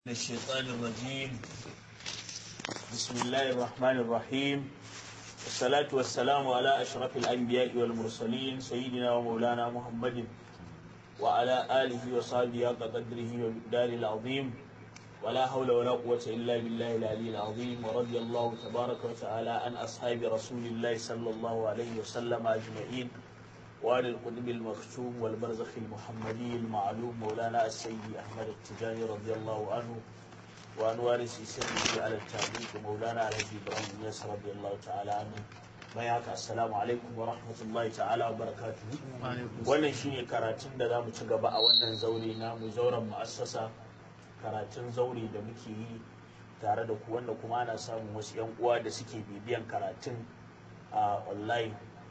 الشيطان الرجيم بسم الله الرحمن الرحيم والصلاة والسلام على أشرف الأنبياء والمرسلين سيدنا ومولانا محمد وعلى آله وصحبه حق قدره ومقداره العظيم ولا حول ولا قوة إلا بالله العلي العظيم ورضي الله تبارك وتعالى عن أصحاب رسول الله صلى الله عليه وسلم أجمعين وعن القطب المختوم والبرزخ المحمدي المعلوم مولانا السيد أحمد التجاني رضي الله عنه وعن وارث سره على التعليق مولانا الحاج إبراهيم ياس رضي الله تعالى عنه بياك السلام عليكم ورحمة الله تعالى وبركاته wannan shine karatun da za mu ci gaba a wannan zaure namu zauren mu'assasa karatun zaure da muke yi tare da ku wanda kuma ana samun wasu 'yan uwa da suke bibiyan karatun a online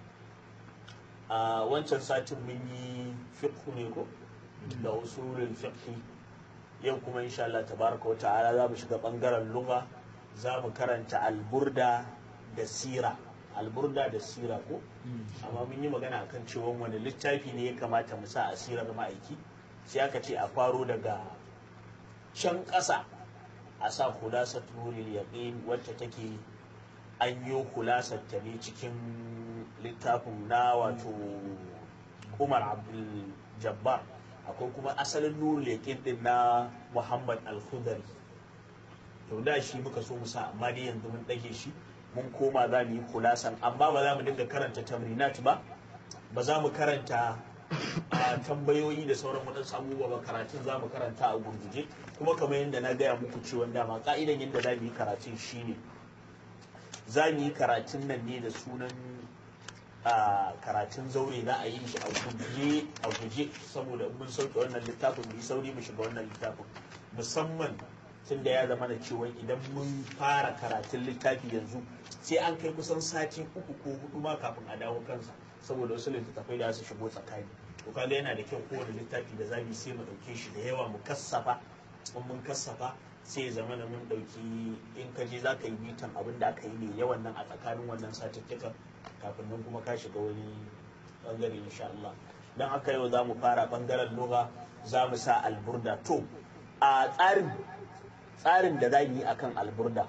a wancan satin mun yi fiqhu ne ko da usulul fiqhi yau kuma insha Allah tabaraka wa ta'ala za mu shiga bangaren lugha za mu karanta alburda da sira alburda da sira ko amma mun yi magana akan cewa wani littafi ne ya kamata mu sa a sirar ma'aiki sai aka ce a faro daga can ƙasa a sa kulasar turil yaqin wacce take an yi kulasar ta ne cikin littafin na wato umar abdul jabbar akwai kuma asalin nuru yaƙin din na muhammad al-khudari to da shi muka so mu sa amma dai yanzu mun ɗage shi mun koma za mu yi kulasan amma ba za mu dinga karanta tamrinat ba ba za mu karanta a tambayoyi da sauran waɗansu abubuwa ba karatun za mu karanta a gurguje kuma kamar yadda na gaya muku ciwon dama ka'idan yadda za mu yi karatun shine za mu yi karatun nan ne da sunan a karatun zaure za a yi shi a guje a guje saboda mun sauke wannan littafin mu sauri mu shiga wannan littafin musamman tun da ya zama da cewa idan mun fara karatun littafi yanzu sai an kai kusan sati uku ko hudu ma kafin a dawo kansa saboda wasu littattafai da su shigo tsakani to kaga yana da kyau kowane littafi da zamu sai mu dauke shi da yawa mu kassafa in mun kassafa sai ya zama da mun dauki in ka je zaka yi bitan abin da aka yi ne yawan nan a tsakanin wannan satuttukan kafin nan kuma ka shiga wani bangare insha Allah dan haka yau za mu fara bangaren lugha za mu sa alburda to a tsarin tsarin da za mu yi akan alburda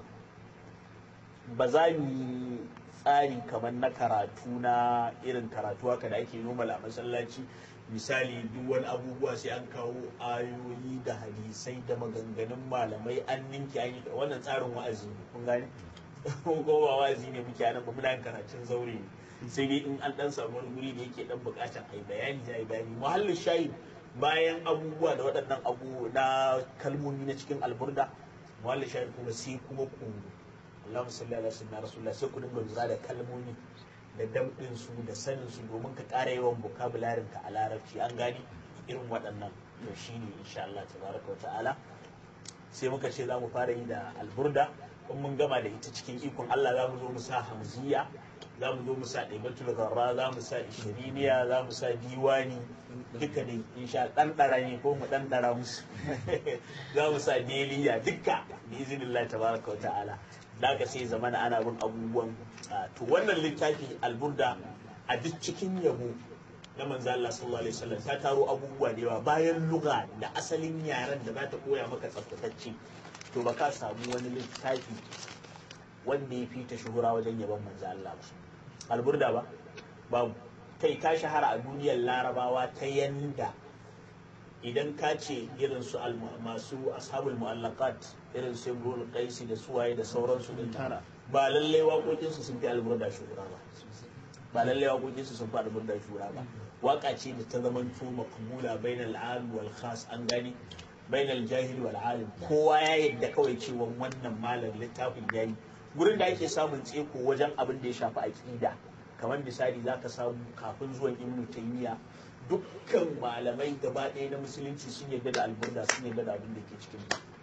ba za mu yi tsari kamar na karatu na irin karatu haka da ake normal a masallaci misali duk wani abubuwa sai an kawo ayoyi da hadisai da maganganun malamai an ninki an yi wannan tsarin wa'azi ne kun gane ko ba wa'azi ne muke nan ba muna yin karatun zaure ne sai dai in an dan samu wani guri da yake dan bukatar ai bayani da ai bayani muhallin shayi bayan abubuwa da waɗannan abu na kalmomi na cikin alburda muhallin shayi kuma sai kuma ku Allahumma salli ala sayyidina rasulullah sai ku dinga lura da kalmomi da damɗin su da sanin su domin ka ƙara yawan vocabularin ka a larabci an gani irin waɗannan to shine insha Allah tabaraka wa ta'ala sai muka ce za mu fara yi da alburda in mun gama da ita cikin ikon Allah za mu zo mu sa hamziya za mu zo mu sa ɗaibatul garra za mu sa ishiriniya za mu sa diwani duka ne insha ɗanɗara ne ko mu ɗanɗara musu za mu sa deliya duka bi izinillah tabaraka wa ta'ala da ka sai zamana ana bin abubuwan to wannan littafi alburda a duk cikin yabo na manzo Allah sallallahu alaihi wasallam ta taro abubuwa da yawa bayan lugha da asalin yaren da za ta koya maka tsaftatacce to ba ka samu wani littafi wanda ya fi ta shuhura wajen yaban manzo Allah ba alburda ba babu kai ta shahara a duniyar larabawa ta yanda idan ka ce irin su masu ashabul mu'allaqat irin su imrul qaisi da suwaye da sauransu din tara ba lallai waƙoƙin su sun fi alburda shuhura ba ba lallai waƙoƙin su sun fi alburda shuhura ba waka ce da ta zama to maqbula bainal am wal khas an gani bainal jahil wal alim kowa ya yadda kawai cewa wannan malam littafin yayi gurin da ake samun tseko wajen abin da ya shafi aqida kamar misali zaka samu kafin zuwan ibnu taymiya dukkan malamai gaba ɗaya na musulunci sun yarda da alburda sun yarda da abin da ke cikin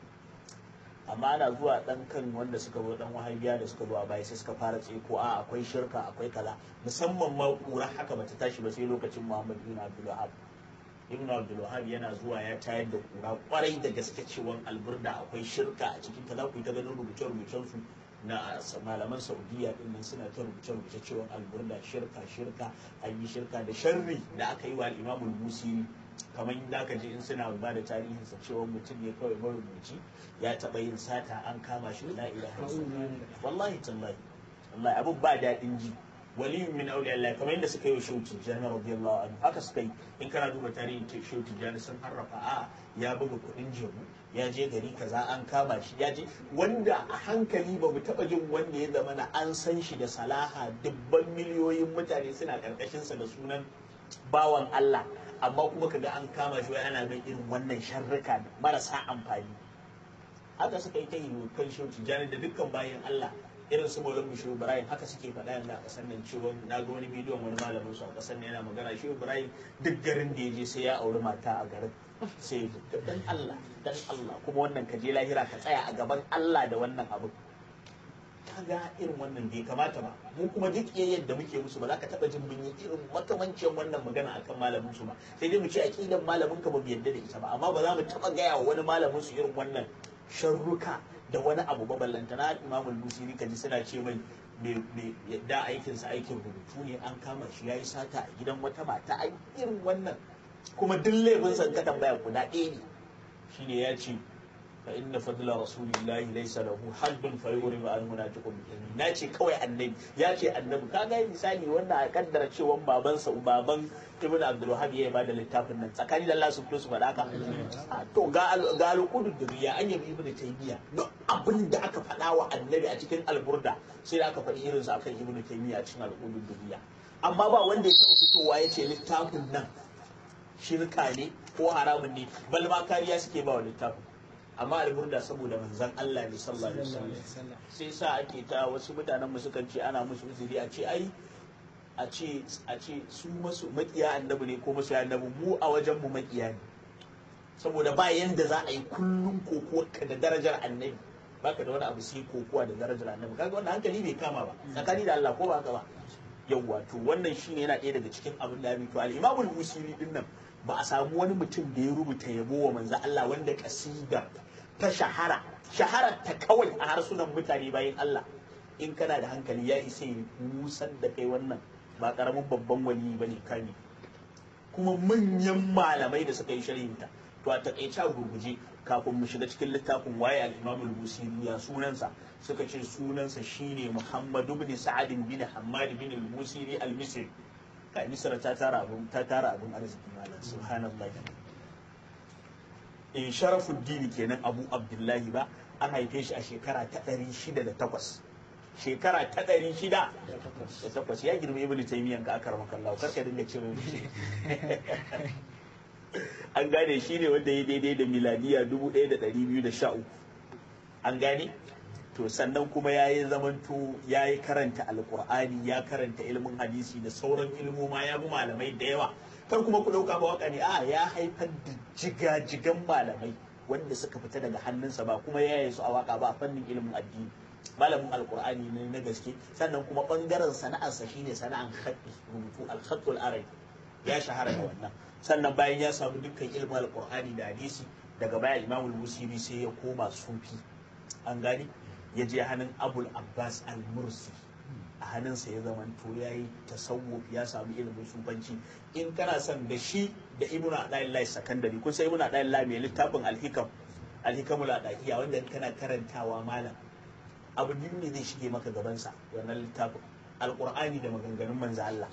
amma ana zuwa ɗan kan wanda suka zo ɗan wahabiya da suka zo a baya sai suka fara tseko a akwai shirka akwai kaza musamman ma ƙura haka bata tashi ba sai lokacin muhammad ibn abdul wahab ibn abdul wahab yana zuwa ya tayar da ƙura kwarai da gaske cewa alburda akwai shirka a cikin ta za ku yi ta ganin rubuce-rubucen su na malaman saudiya din nan suna ta rubuce-rubuce cewa alburda shirka shirka an yi shirka da sharri da aka yi wa imamul musiri kamar da ka ji in suna ba da tarihinsa cewa mutum ne kawai marubuci ya taɓa yin sata an kama shi la ilaha wallahi tallahi wallahi abun ba daɗin ji waliyun min auli Allah kamar yadda suka yi wa shehu tijjani radiyallahu anhu haka suka yi in kana duba tarihin shehu tijjani sun harrafa a ya buga kuɗin jebu ya je gari kaza an kama shi ya je wanda a hankali ba mu taɓa jin wanda ya zama na an san shi da salaha dubban miliyoyin mutane suna ƙarƙashinsa da sunan bawan Allah amma kuma kaga an kama shi wai ana ga irin wannan sharrika marasa amfani haka suka yi ta yi kan shehu tijjani da dukkan bayan Allah irin su Maulana Bishu Ibrahim haka suke faɗa yanzu a ƙasar nan cewa na ga wani bidiyon wani malamin su a ƙasar nan yana magana shi Ibrahim duk garin da ya je sai ya auri mata a garin sai ya dan Allah dan Allah kuma wannan ka je lahira ka tsaya a gaban Allah da wannan abu kaga irin wannan bai kamata ba mu kuma duk yayin da muke musu ba za ka taba jin mun yi irin makamancin wannan magana akan malamin su ba sai dai mu ce aqidan malamin ka ba mu yadda da ita ba amma ba za mu taba gaya wa wani malamin su irin wannan sharruka da wani abu ba ballanta na imamul busiri kaji suna ce mai me yadda aikinsa aikin rubutu ne an kama shi yayi sata a gidan wata mata a irin wannan kuma duk laifin ka tambaya guda ɗaya ne shine ya ce fa inna fadla rasulillahi laysa lahu haddun fa yuri ma almunafiqun na ce kawai annabi ya ce annabi kaga misali wannan a kaddara cewa babansa baban ibn abdul wahab ya bada littafin nan tsakani da Allah su fito su faɗa ka to ga ga alqudu duriya an yabi ibn taymiya duk abin da aka faɗa wa annabi a cikin alburda sai da aka faɗi irin sa akan ibn taymiya a cikin alqudu duriya amma ba wanda ya taɓa fitowa ya ce littafin nan shirka ne ko haramun ne bal ma kariya suke ba wa littafin amma alburda saboda manzon Allah ne sallallahu alaihi wasallam sai sa ake ta wasu mutanen mu sukan ce ana musu uzuri a ce ai a ce a ce su masu makiya annabi ne ko masu annabi mu a wajen mu makiya ne saboda ba yanda za a yi kullum kokuwa ka da darajar annabi baka da wani abu sai kokuwa da darajar annabi kaga wannan hankali bai kama ba tsakani da Allah ko ba haka ba yawwa to wannan shine yana ɗaya daga cikin abin da ya to al-Imam al-Busiri din nan ba a samu wani mutum da ya rubuta yabo wa manzo Allah wanda kasida ta shahara shahara ta kawai a harsunan mutane bayan Allah in kana da hankali ya isa yi musar da kai wannan ba karamin babban wani ba ne kani kuma manyan malamai da suka yi sharhinta to a takaice a gurguje kafin mu shiga cikin littafin waye al-Imam al-Busiri ya sunansa suka ce sunansa shine Muhammad ibn Sa'ad bin Hammad bin al-Busiri al-Misri kai Misra ta tara abun ta tara abun arziki malam subhanallahi in sharafuddin kenan Abu Abdullahi ba an haife shi a shekara ta 608 shekara ta ɗari shida da takwas ya girma ibn taymiyyah ka aka rama kallahu karka dinga cire shi an gane shi ne wanda ya daidai da miladiya dubu ɗaya da ɗari biyu da sha uku an gane to sannan kuma ya yi zamanto ya yi karanta alkur'ani ya karanta ilimin hadisi da sauran ilmoma ya bi malamai da yawa kar kuma ku ɗauka ba waka ne a ya haifar da jigajigan malamai wanda suka fita daga hannunsa ba kuma ya yi su a waka ba a fannin ilimin addini malamin alkur'ani ne na gaske sannan kuma bangaren sana'arsa shine sana'an khatti rubutu al-khattul arabi ya shahara da wannan sannan bayan ya samu dukkan ilimin alkur'ani da hadisi daga baya imamul musiri sai ya koma sufi an gani ya je hannun abul abbas al-mursi a hannunsa ya zamanto ya yi tasawuf ya samu ilimin sufanci in kana son da shi da ibnu adaillah sakandari kun sai ibnu adaillah mai littafin al-hikam al-hikamul adaiya wanda kana karantawa malam abu biyu ne zai shige maka gabansa wannan littafin alkur'ani da maganganun manzo Allah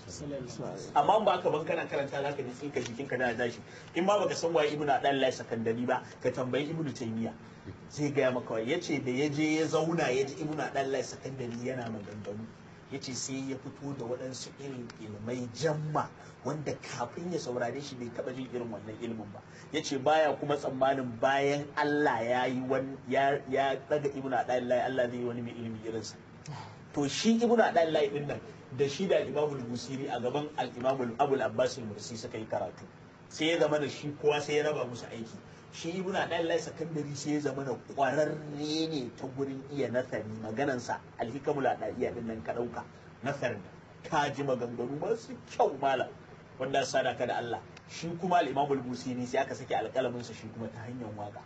amma ba ka ban kana karanta zaka ji tsinka jikin ka da tashi in ma baka san waye ibnu adaillah sakandari ba ka tambayi ibnu taymiya zai gaya maka wai yace da ya je ya zauna ya ji ibnu adaillah sakandari yana maganganu yace sai ya fito da waɗansu irin ilmai jamma wanda kafin ya saurare shi bai taɓa jin irin wannan ilimin ba yace baya kuma tsammanin bayan Allah ya yi wani ya ya daga ibnu adaillah Allah zai yi wani mai ilimi irinsa to shi ibnu adaillah din nan da shi da al-imamu al-busiri a gaban al-imamu abu al-abbas al-mursi suka yi karatu sai ya zama da shi kowa sai ya raba musu aiki shi ibnu adaillah sakandari sai ya zama da kwararre ne ta gurin iya nasari maganansa al-hikamul adaiya din nan ka dauka nasar ka ji maganganu masu kyau malam wanda sadaka da Allah shi kuma al-imamu al-busiri sai aka sake alƙalamin sa shi kuma ta hanyar waka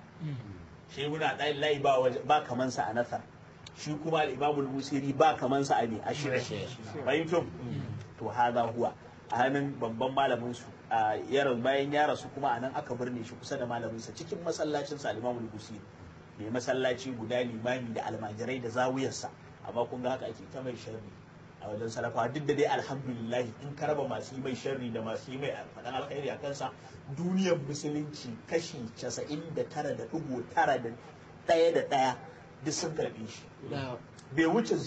shi ibnu adaillah ba ba kaman sa a nasar shi kuma al-imamu al-busiri ba kaman sa a ne a shirye fahimtum to hada huwa a hannun babban malamin su ya bayan ya rasu kuma anan aka birne shi kusa da malaminsa cikin masallacin sa al-Imam al-Busiri mai masallaci guda limami da almajirai da zawiyarsa amma kun ga haka ake ta mai sharri a wajen salafa duk da dai alhamdulillah in ka raba masu yi mai sharri da masu yi mai faɗan alkhairi a kansa duniyar musulunci kashi casa'in da tara da ɗigo tara da ɗaya da ɗaya duk sun karɓe shi bai wuce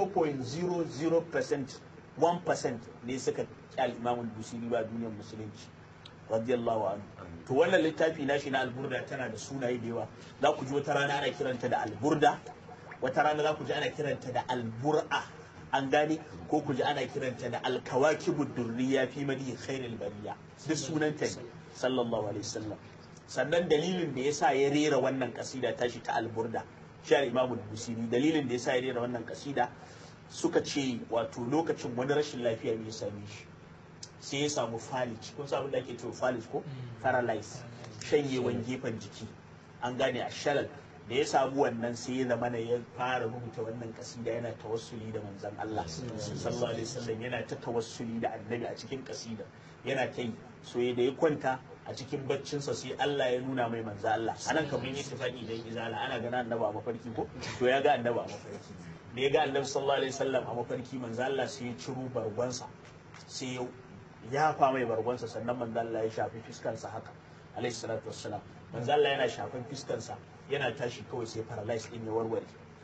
0.00% 1% ne suka ƙi imamul busiri ba duniyar musulunci radiyallahu anhu to wannan littafi nashi na alburda tana da sunaye da yawa za ku ji wata rana ana kiranta da alburda wata rana za ku ji ana kiranta da albur'a an gane ko ku ji ana kiranta da alkawakibu durriya fi madi khairul bariya duk sunanta ne sallallahu alaihi wasallam sannan dalilin da yasa ya rera wannan kasida tashi ta alburda shi imamu busiri dalilin da yasa ya rera wannan kasida suka ce wato lokacin wani rashin lafiya ne ya same shi sai ya samu falij kun samu da ake cewa falij ko paralyze shanyewan gefen jiki an gane a shalal da ya samu wannan sai ya zama ya fara rubuta wannan kasida yana tawassuli da manzon Allah sallallahu alaihi wasallam yana ta tawassuli da annabi a cikin kasida yana ta yi so da ya kwanta a cikin baccinsa sai Allah ya nuna mai manzo Allah anan kamar yi tafaki dan izala ana gana annabi a mafarki ko to ya ga annabi a mafarki da ya ga annabi sallallahu alaihi wasallam a mafarki manzo Allah sai ya ciro bargonsa sai ya yafa mai bargonsa sannan manzo Allah ya shafi fiskansa haka alaihi salatu wassalam manzo Allah yana shafan fiskansa yana tashi kawai sai paralyze din ya warware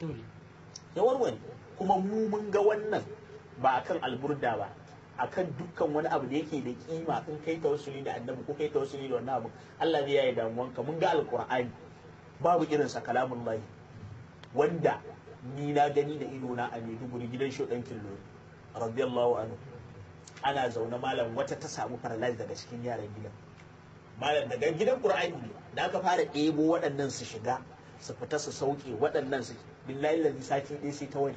ya warware kuma mu mun ga wannan ba akan alburda ba akan dukkan wani abu da yake da kima in kai tawassuli da annabi ko kai tawassuli da wannan abu Allah zai yaye damuwanka mun ga alqur'ani babu irin sa kalamullahi wanda ni na gani da ido na a Maiduguri gidan shodan killo radiyallahu anhu ana zaune malam wata ta samu paralyze daga cikin yaran gidan malam daga gidan qur'ani ne da aka fara ɗebo waɗannan su shiga su fita su sauke waɗannan su billahi lalli sati ɗaya sai ta wani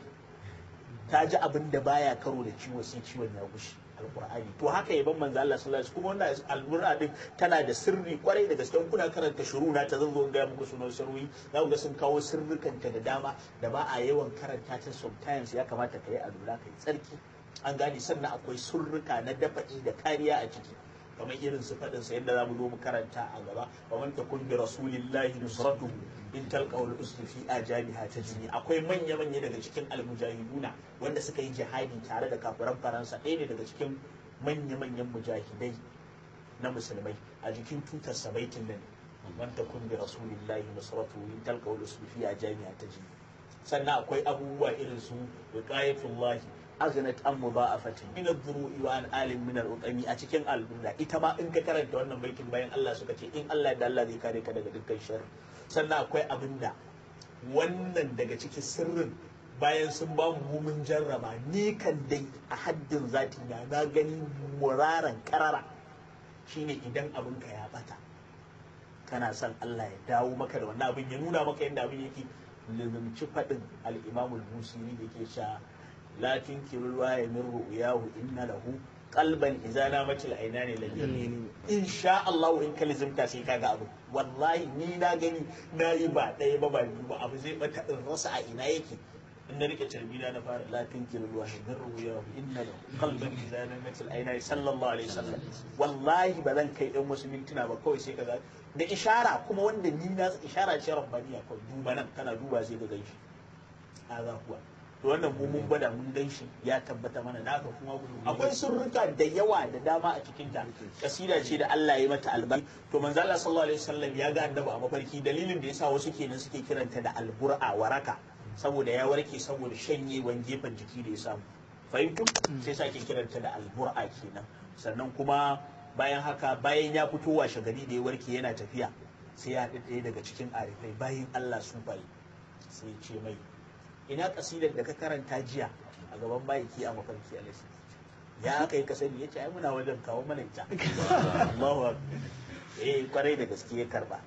ta ji abin da baya karo da ciwo sai ciwon ya gushi alqur'ani to haka yaban manzo Allah sallallahu alaihi kuma wannan alqur'ani din tana da sirri kwarai da gaske kuna karanta shuru na ta zanzo ga muku sunan sirri za ku ga sun kawo sirrikanta da dama da ba a yawan karanta ta sometimes ya kamata ka yi alura kai tsarki an gane sannan akwai surruka na dafa'i da kariya a ciki kamar irin su faɗin sa yadda zamu zo mu karanta a gaba wa man takun bi rasulillahi nusratuhu in talqa wal usri fi ajabiha tajni akwai manya manya daga cikin almujahiduna wanda suka yi jihadi tare da kafiran faransa ɗaya ne daga cikin manya manyan mujahidai na musulmai a jikin tutar sabaitin nan man takun bi rasulillahi nusratuhu in talqa wal usri fi ajabiha tajni sannan akwai abubuwa irin su wiqayatullahi aghnat an mudha'afatin min ad-duru'i wa an alim min al-utami a cikin al-burda ita ma in ka karanta wannan baitin bayan Allah suka ce in Allah da Allah zai kare ka daga dukkan sharri sannan akwai abinda wannan daga cikin sirrin bayan sun ba mu mun jarraba ni kan dai a haddin zati na na gani muraran karara shine idan abin ka ya bata kana son Allah ya dawo maka da wannan abin ya nuna maka yadda abin yake lizumci faɗin al-imamul busiri da ke sha لا تنكروا الوعي من رؤياه إن له قلبا إذا نامت العينان لجنين إن شاء الله إن كلزم تاسي كاغا أبو والله ني نا غني نا يبا داي بابا با أبو زي بتا الرسا إنا يكي إن ريك تربينا نفار لا تنكروا الوعي من رؤياه إن له قلبا إذا نامت العينان صلى الله عليه وسلم والله بدن كي أم مسلمين تنا با كوي سي كذا da ishara kuma wanda ni na ishara ce rabbaniya kawai duba nan kana duba sai ga ganshi haza kuwa to wannan mu mun gwada mun gan shi ya tabbata mana da haka kuma akwai surruka da yawa da dama a cikin ta kasida ce da Allah ya mata albarka to manzo Allah sallallahu alaihi wasallam ya ga annabi a mafarki dalilin da yasa wasu kenan suke kiranta da albur'a waraka saboda ya warke saboda shanyewan gefen jiki da ya samu fahimtu sai sake kiranta da albur'a kenan sannan kuma bayan haka bayan ya fito washe gari da ya warke yana tafiya sai ya haɗu ɗaya daga cikin arifai bayan Allah su bai sai ya ce mai ina kasidar da ka karanta jiya a gaban bayiki a mafarki alaihi ya aka yi kasani ya ce ai muna wajen kawo mana ita Allahu eh kwarai da gaske ya karba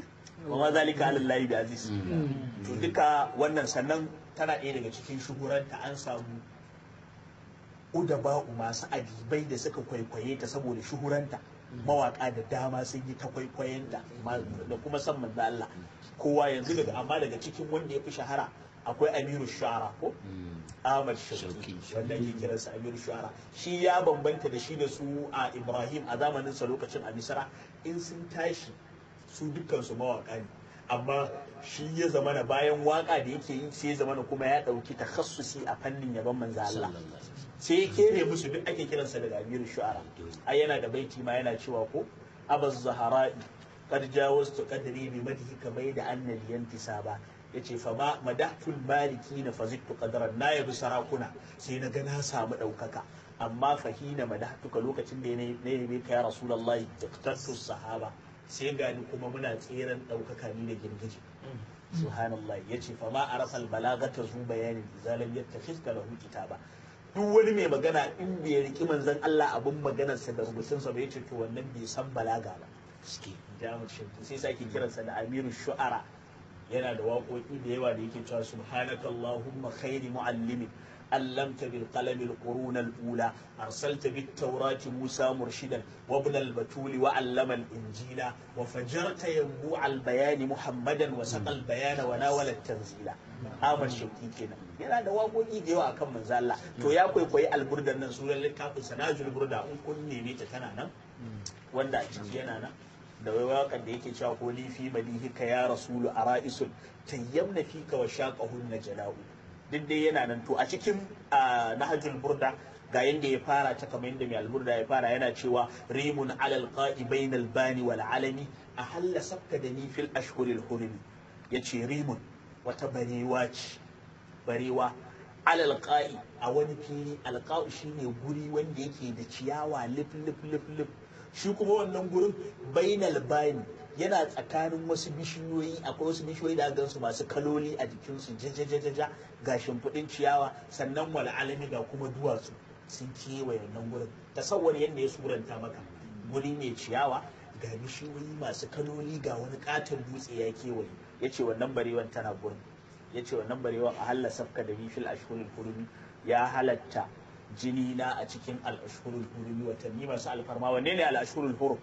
kuma zalika alallahi bi aziz to duka wannan sannan tana ɗaya daga cikin shuhuranta an samu udaba'u masu adibai da suka kwaikwaye ta saboda shuhuranta mawaka da dama sun yi ta kwaikwayenta da kuma san manzo Allah kowa yanzu daga amma daga cikin wanda ya fi shahara akwai amiru shu'ara ko Ahmad Shauki wanda ke kiransa Amiru Shu'ara shi ya bambanta da shi da su a Ibrahim a zamanin sa lokacin a Misra in sun tashi su dukkan su mawaka ne amma shi ya zamana bayan waka da yake yi sai ya zamana kuma ya dauki takhassusi a fannin yaban manzo Allah sai ya kere musu duk ake kiransa daga Amiru Shu'ara ai yana da baiti ma yana cewa ko abaz zahara'i qad jawaztu qadri bi madhika bayda anna liyantisaba yace fa ma madahtul maliki na fazittu qadaran na yabi sarakuna sai na ga na samu daukaka amma fahina madahtuka lokacin da na yabe ka ya rasulullahi taqtattu sahaba sai gani kuma muna tseren daukaka ni da girgije subhanallah yace fa ma arafa balagata zu bayanin izalam yattakhizka lahu kitaba duk wani mai magana in bai riki manzon Allah abun maganarsa da rubutunsa ba yace to wannan bai san balaga ba sai sake kiransa da amiru shu'ara yana da waƙoƙi da yawa da yake cewa subhanaka allahumma khairi muallimin allamta bil qalam al qurun al ula arsalta bit tawrati musa murshidan wa ibn al batul wa allama al injila wa fajarta yanbu al bayan muhammadan wa saqa al bayana wa nawala al tanzila Ahmad Shauki kenan yana da waƙoƙi da yawa akan manzo Allah to ya kwaikwayi alburdan nan sunan littafin sanajul burda in kun neme ta tana nan wanda a ciki yana nan da wai waƙar da yake cewa ko lifi madihika ya rasulu a ra'isul tayyamna fika wa shaqahun na jala'u duk dai yana nan to a cikin nahjul burda ga yanda ya fara ta kamar yanda mai alburda ya fara yana cewa rimun alal qa'i bainal bani wal alami a halla sabka da ni fil ashhuril hurumi yace rimun wata barewa ce barewa alal qa'i a wani fili alqa'u shine guri wanda yake da ciyawa lif lif lif lif shi kuma wannan gurin bainal bani yana tsakanin wasu bishiyoyi akwai wasu bishiyoyi da gan su masu kaloli a jikinsu jajajajaja ga shimfiɗin ciyawa sannan wal alami ga kuma duwatsu sun kewaye wannan gurin tasawwar yadda ya suranta maka guri mai ciyawa ga bishiyoyi masu kaloli ga wani katon dutse ya kewaye ya ce wannan barewan tana gurin ya ce wannan barewan a halla safka da bifil ashhurul hurumi ya halatta jini na a cikin al'ashurul hurumi watanni masu alfarma wanne ne al'ashurul hurum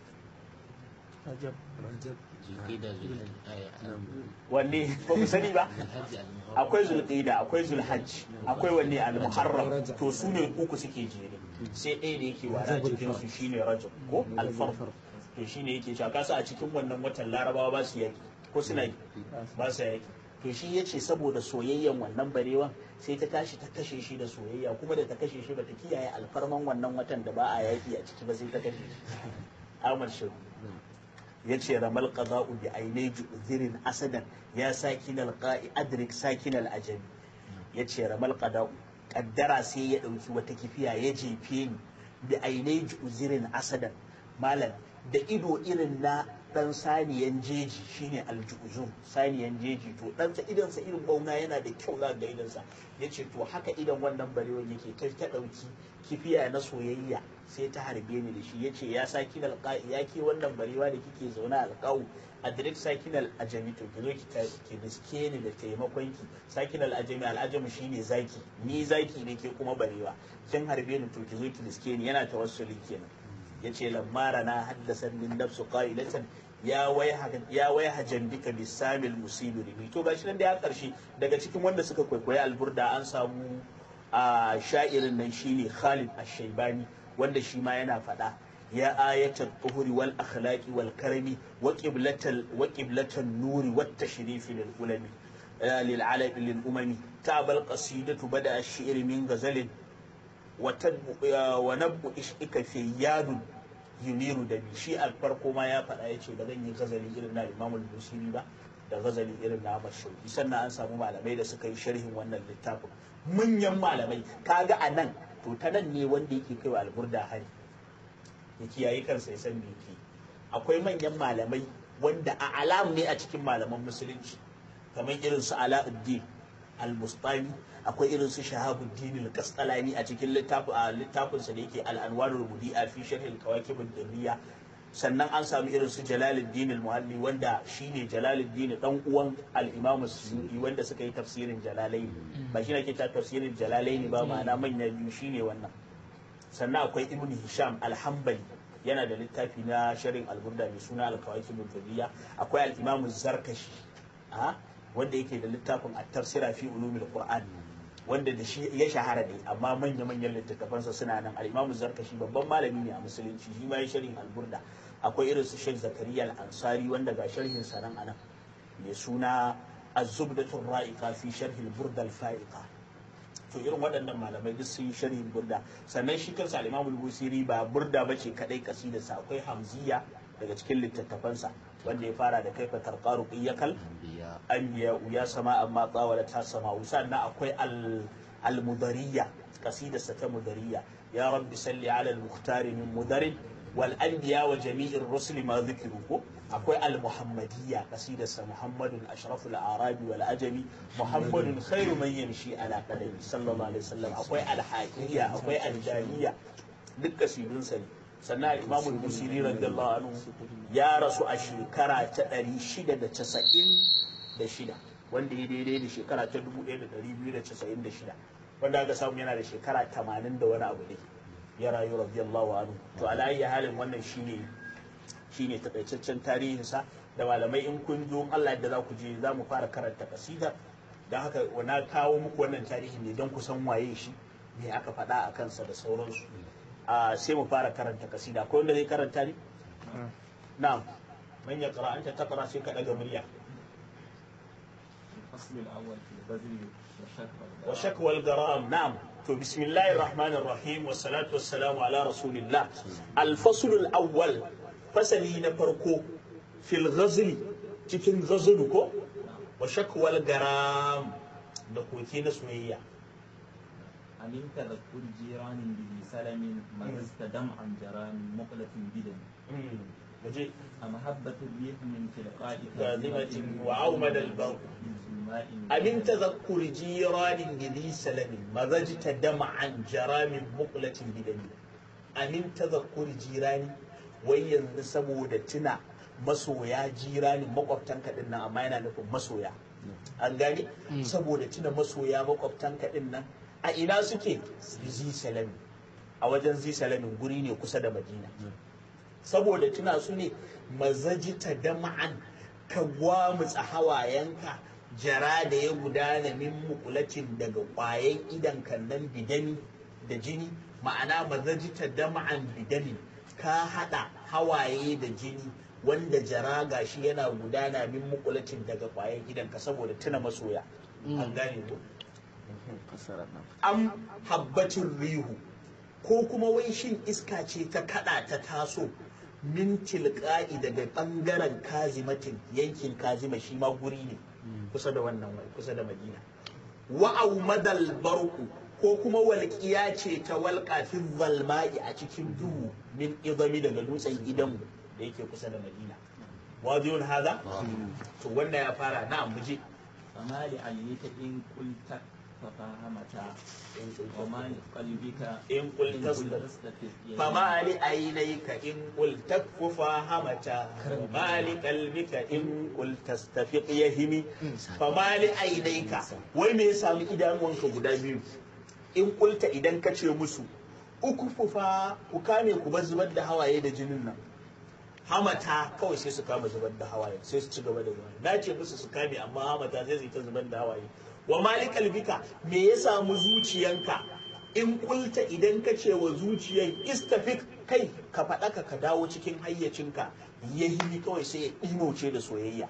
wanne ba mu sani ba akwai zulqida akwai zulhajj akwai wanne al-muharram to su ne uku suke jere sai ɗaya da yake wara cikin su shine rajab ko al-farq to shine yake cewa kasa a cikin wannan watan larabawa ba su yaki ko suna ba su yaki to shi ya ce saboda soyayyan wannan barewan sai ta tashi ta kashe shi da soyayya kuma da ta kashe shi bata kiyaye alfarman wannan watan da ba a yaki a ciki ba sai ta kashe shi Ahmad Shehu ya ce ramal qada'u bi ainai ju'zirin asadan ya sakin alqa'i adrik sakin al'ajami ya ce ramal qada'u kaddara sai ya dauki wata kifiya ya jefe ni bi ainai ju'zirin asadan malam da ido irin na dan saniyan jeji shine aljuzum saniyan jeji to ɗansa idansa irin bauna yana da kyau za ga idansa ya ce to haka idan wannan barewan yake kai ta ɗauki kifiya na soyayya sai ta harbe ni da shi ya ce ya sa kinal ya ke wannan barewa da kike zaune alƙawu a direct sakinal ajami to ki zo ki riske ni da taimakon ki sakinal ajami al'ajami shine zaki ni zaki ne ke kuma barewa kin harbe ni to ki zo ki riske ni yana tawassuli kenan yace lamara na haddasa min nafsu qailatan ya wai jambika bisamil musibi rimi to gashi nan da ya karshe daga cikin wanda suka kwaikwayi alburda an samu a sha'irin nan shine Khalid Ash-Shaybani wanda shi ma yana faɗa ya ayatul tuhuri wal akhlaqi wal karami wa qiblatal wa qiblatan nuri wat tashrifi lil ulami lil alami lil umami tabal qasidatu bada ash-shi'r min ghazalin wa nabbu ishika fi yadun yuniru da bi shi a farko ma ya faɗa ya ce ba zan yi gazali irin na imamul busiri ba da gazali irin na mashauki sannan an samu malamai da suka yi sharhin wannan littafin manyan malamai kaga a nan to ta nan ne wanda yake kai wa alburda hari ya kiyaye kansa ya san me yake akwai manyan malamai wanda a alam ne a cikin malaman musulunci kamar irin su ala'uddin al-mustami akwai irin su shahabuddin al-qasqalani a cikin littafin a littafin sa da yake al-anwarul mudi'a fi sharh al-kawakib ad sannan an samu irin su jalaluddin al-muhalli wanda shine jalaluddin dan uwan al-imam suyuti wanda suka yi tafsirin jalalaini ba shi ake ta tafsirin jalalaini ba ma'ana manya biyu shine wannan sannan akwai ibn hisham al-hanbali yana da littafi na sharhin al-burda mai suna al-kawakib ad akwai al-imam zarkashi a wanda yake da littafin at-tafsira fi ulumil qur'an wanda da shi ya shahara ne amma manya manyan littattafansa suna nan al-imamu zarkashi babban malami ne a musulunci shi ma ya sharhin al-burda akwai irin su Sheikh Zakariya al-Ansari wanda ga sharhin sa nan anan mai suna az-zubdatur ra'iqa fi sharh al-burda al-fa'iqa to irin waɗannan malamai duk sun yi sharhin burda sannan shi kansa al-imamu al-busiri ba burda bace kadai kasidarsa akwai hamziya daga cikin littattafansa wanda ya fara da kaifa tarqaru iyakal anbiya ya sama amma tsawala ta sama sannan akwai al-mudariya kasidarsa ta mudariya ya rabbi salli ala al-muhtari min mudarin wal anbiya wa jami'ir rusuli ma zikiru ko akwai al-muhammadiyya kasidarsa muhammadun ashraful arabi wal ajami muhammadun khairu man yamshi ala qadami sallallahu alaihi wasallam akwai al-haqiyya akwai al-jahiyya duk kasidunsa ne sannan imamu busiri radiyallahu anhu ya rasu a shekara ta 696 wanda ya daidai da shekara ta 1296 wanda aka samu yana da shekara 80 da wani abu ne ya rayu radiyallahu anhu to ala ayyi halin wannan shine shine takaitaccen tarihinsa da malamai in kun zo Allah yadda za ku je za mu fara karanta kasidar don haka na kawo muku wannan tarihi ne don ku san waye shi me aka faɗa a kansa da sauransu sai mu fara karanta kasida akwai wanda zai karanta ne na'am man ya qara anta taqra sai ka daga murya الفصل الأول في البذل والشكوى wa shakwa al-garam na'am to bismillahir rahmanir rahim wa salatu wassalamu ala rasulillah al-fasl al-awwal fasali na farko fil ghazl cikin ghazl ko wa shakwa al-garam da koke na soyayya أمن تذكر جيران به سلم مززت دمعا جرى من مقلة بدم waje أمحبة الريح من تلقاء كاذبة وعومد البرق أمن تذكر جيران بذي سلم مزجت دمعا جرى من مقلة بدم أمن تذكر جيران وين saboda tuna masoya jirani makwabtanka din nan amma yana nufin masoya an gane saboda tuna masoya makwabtanka din nan a ina suke zi salami a wajen zi salamin guri ne kusa da madina saboda tuna su ne mazajita dama'an ka gwamutsa hawayenka jara da ya gudana min mukulacin daga ƙwayen idan kannan bidani da jini ma'ana mazajita dama'an bidani ka haɗa hawaye da jini wanda jara gashi yana gudana min mukulacin daga ƙwayen idan ka saboda tuna masoya an gane ko am habbacin rihu ko kuma wai shin iska ce ta kada ta taso min tilqa'i daga bangaren kazimatin yankin kazima shi ma guri ne kusa da wannan wai kusa da madina wa'au madal barku ko kuma walƙiya ce ta walƙa fi zalma'i a cikin duhu min idami daga dutsen idanmu da yake kusa da madina wajiyun haza to wanda ya fara na muje فما لعليك إن قلت ففهمتا وما لقلبك in qulta فما لعينيك إن قلت ففهمتا وما لقلبك إن قلت استفق يهمي فما لعينيك wai me ya samu idanuwanka guda biyu in kulta idan ka ce musu uku fufa ku kame ku bar zubar da hawaye da jinin nan hamata kawai sai su kama zubar da hawaye sai su ci gaba da zubar na ce musu su kame amma hamata zai zai ta zubar da hawaye wa malikal bika me ya samu zuciyanka in kulta idan ka ce wa zuciyan istafik kai ka faɗaka ka dawo cikin hayyacinka ya hini kawai sai ya ɗimauce da soyayya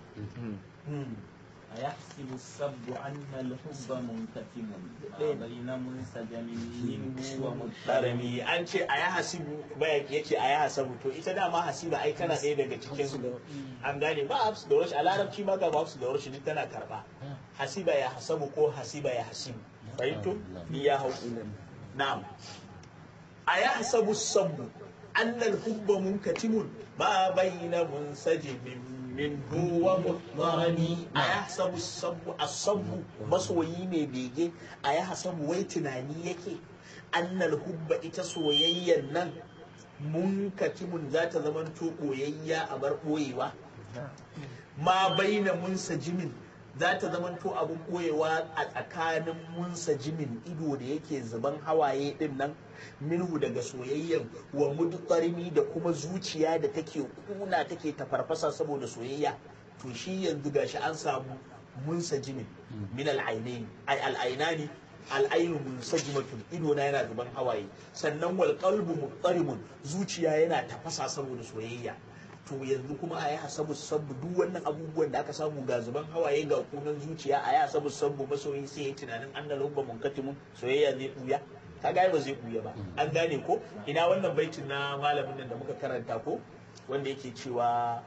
أيحسب السب أن الحب منكتم بين منسجم منه ومضطرم Karami an ce a ya hasibu bayan ya ce a ya hasabu to ita dama hasiba ai tana ɗaya daga cikin su an gane ba hafsu da warashi a larabci ma ga hafsu da warashi duk tana karba hasiba ya hasabu ko hasiba ya hasibu fahimto ni ya hau na'am a ya hasabu sabu annal hubba munkatimun ma bayna munsajibin min huwa mutmarani a ya hasabu sabu asabu masoyi mai bege a ya hasabu wai tunani yake annal hubba ita soyayyan nan munkatimun za ta zamanto ɓoyayya a bar ɓoyewa ma baina munsa jimin za ta zamanto abin ɓoyewa a tsakanin munsa jimin ido da yake zuban hawaye din nan minhu daga soyayyan wa mudqarimi da kuma zuciya da take kuna take tafarfasa saboda soyayya to shi yanzu gashi an samu munsajimin min al-ainain ay al-ainani al-ainu munsajimatun ido na yana zuban hawaye sannan wal qalbu muqtarimun zuciya yana tafasa saboda soyayya to yanzu kuma a yi hasabu sabbu duk wannan abubuwan da aka samu ga zuban hawaye ga kunan zuciya a yi hasabu sabbu masoyi sai ya tunanin an da lubba munkatimun soyayya zai buya ka gane ba zai buya ba an gane ko ina wannan baitin na malamin nan da muka karanta ko wanda yake cewa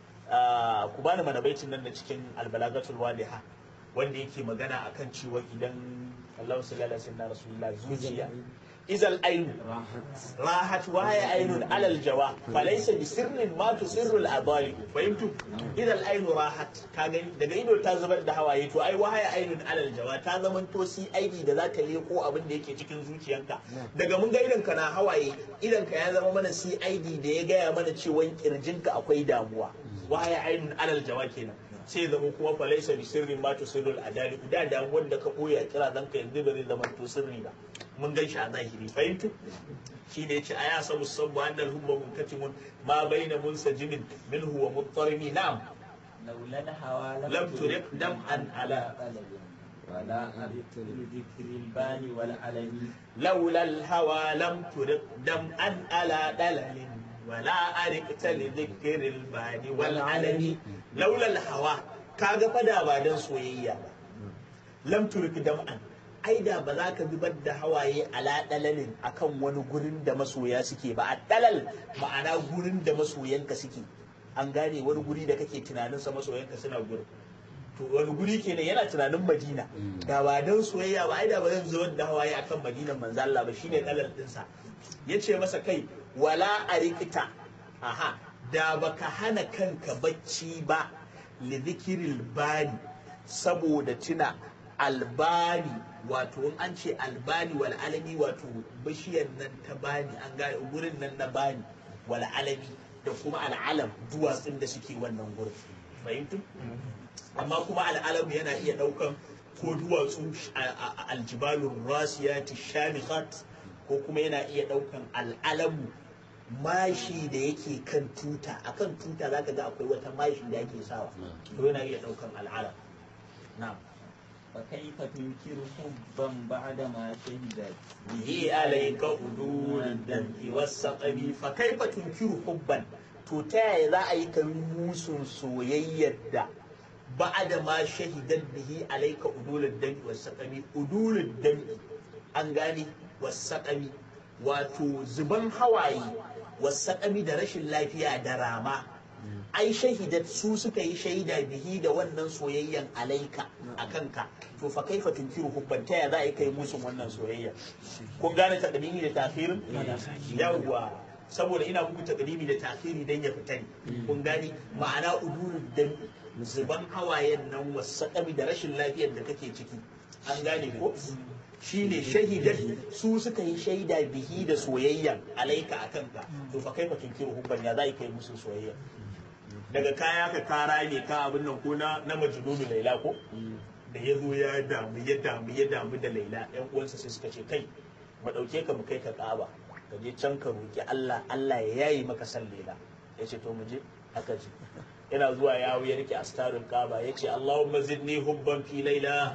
ku bani mana baitin nan da cikin albalagatul wadiha wanda yake magana akan cewa idan Allah sallallahu alaihi wasallam rasulullah zuciya izal ainu rahat waya ainun alal jawa falaysa bi sirrin ma tusirru al adali fahimtu idal ainu rahat ka gani daga ido ta zubar da hawaye to ai waya ainun alal jawa ta zaman to CID da zaka leko abin da yake cikin zuciyanka daga mun ga idan ka na hawaye idan ka ya zama mana CID da ya gaya mana cewa kirjinka akwai damuwa waya ainun alal jawa kenan sai zama kuma falaisa bi sirrin ma tusirrul adali da damuwar da ka boye a kira dan ka yanzu ba zai zama to sirri ba mun gan shi a zahiri fahimtu shi ne ce aya sabu sabu annal hubba munkatimun ma baina munsajimin minhu wa muttarimi na'am لولا الهوى lam turiq dam'an ala ولا أردت لذكر البان والعلم laula al-hawa lam turiq dam'an ala dalalin wala arikta li dhikril bani wal alami laula al-hawa kaga fada ba dan soyayya ba lam turiq dam'an ai da ba za ka zubar da hawaye ala dalalin akan wani gurin da masoya suke ba a dalal ma'ana gurin da masoyanka suke an gane wani guri da kake tunanin sa masoyanka suna gurin to wani guri kenan yana tunanin madina da ba dan soyayya ba ai da ba zan zubar da hawaye akan madinan manzo Allah ba shine dalal dinsa yace masa kai wala arikita aha da baka hana kanka bacci ba li dhikril bani saboda tuna albani wato in an ce albani wal alami wato bishiyar nan ta bani an gane gurin nan na bani wal alami da kuma al'alam duwatsun da suke wannan gurin fahimtu amma kuma al'alam yana iya daukan ko duwatsu aljibalun rasiyati shamikhat ko kuma yana iya daukan al'alamu mashi da yake kan tuta akan tuta zaka ga akwai wata mashi da ake sawa to yana iya daukan al'alam na'am فكيف تنكر حبا بعدما شهدت به عليك أدور الدمع والسقم فكيف تنكر حبا to ta yaya za a yi ka musun soyayyar da ba'ada ma shahidan bihi alaika udulul dami wasaqami udulul dami an gane wasaqami wato zuban hawaye wasaqami da rashin lafiya da rama ai shahidat su suka yi shaida bihi da wannan soyayyan alaika a kanka to fa kaifa tunkiru hubban ta ya za a yi kai musun wannan soyayya kun gane takdimi da takhirin yawwa saboda ina muku takdimi da takhiri dan ya fita ne kun gane ma'ana udurud dan zuban hawayen nan wasaƙami da rashin lafiyar da kake ciki an gane ko shine shahidan su suka yi shaida bihi da soyayyan alaika a kanka to fa kaifa tunkiru hubban ya za a yi kai musun soyayya daga kaya ka kara ne ka abin nan ko na na majnunu laila ko da ya zo ya damu ya damu ya damu da laila yan uwansa sai suka ce kai mu dauke ka mu kai ka kaba ka je can ka roki Allah Allah ya yayi maka san laila ya ce to mu je aka je yana zuwa yawo ya rike astarun kaba ya ce Allahumma zidni hubban fi laila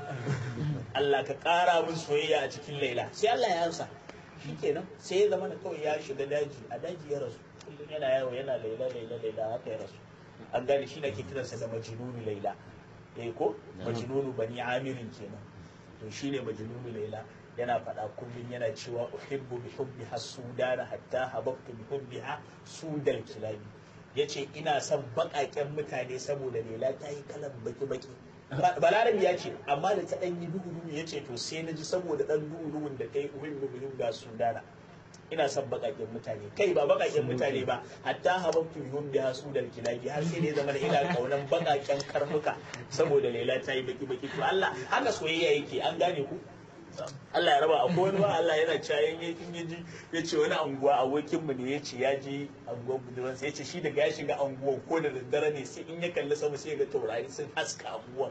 Allah ka kara min soyayya a cikin laila sai Allah ya ansa shikenan sai ya zama kawai ya shiga daji a daji ya rasu kullum yana yawo yana laila laila laila haka ya rasu an gane shi ke kiransa da majnunu laila eh ko majnunu bani amirin kenan to shine majnunu laila yana faɗa kullum yana cewa uhibbu bi hubbi hasudana hatta hababtu bi hubbiha sudal kilabi yace ina son baƙaƙen mutane saboda laila ta yi kalan baki baki balarabi ya ce amma da ta ɗan yi duhu duhu ya ce to sai na ji saboda ɗan duhu duhun da ta yi uhibbu bi hubbi sudana ina son bakaken mutane kai ba bakaken mutane ba hatta hababtu bihum biha sudal kilabi har sai ne zama da ina kaunan bakaken karnuka saboda laila ta yi baki baki to Allah haka soyayya yake an gane ku Allah ya raba akwai wani ba Allah yana cayan yakin yaji ya ce wani anguwa abokin mu ne ya ce ya je anguwar budurwan sai ya ce shi daga ya shiga anguwan ko da daddare ne sai in ya kalli sama sai ya ga taurari sun haska anguwan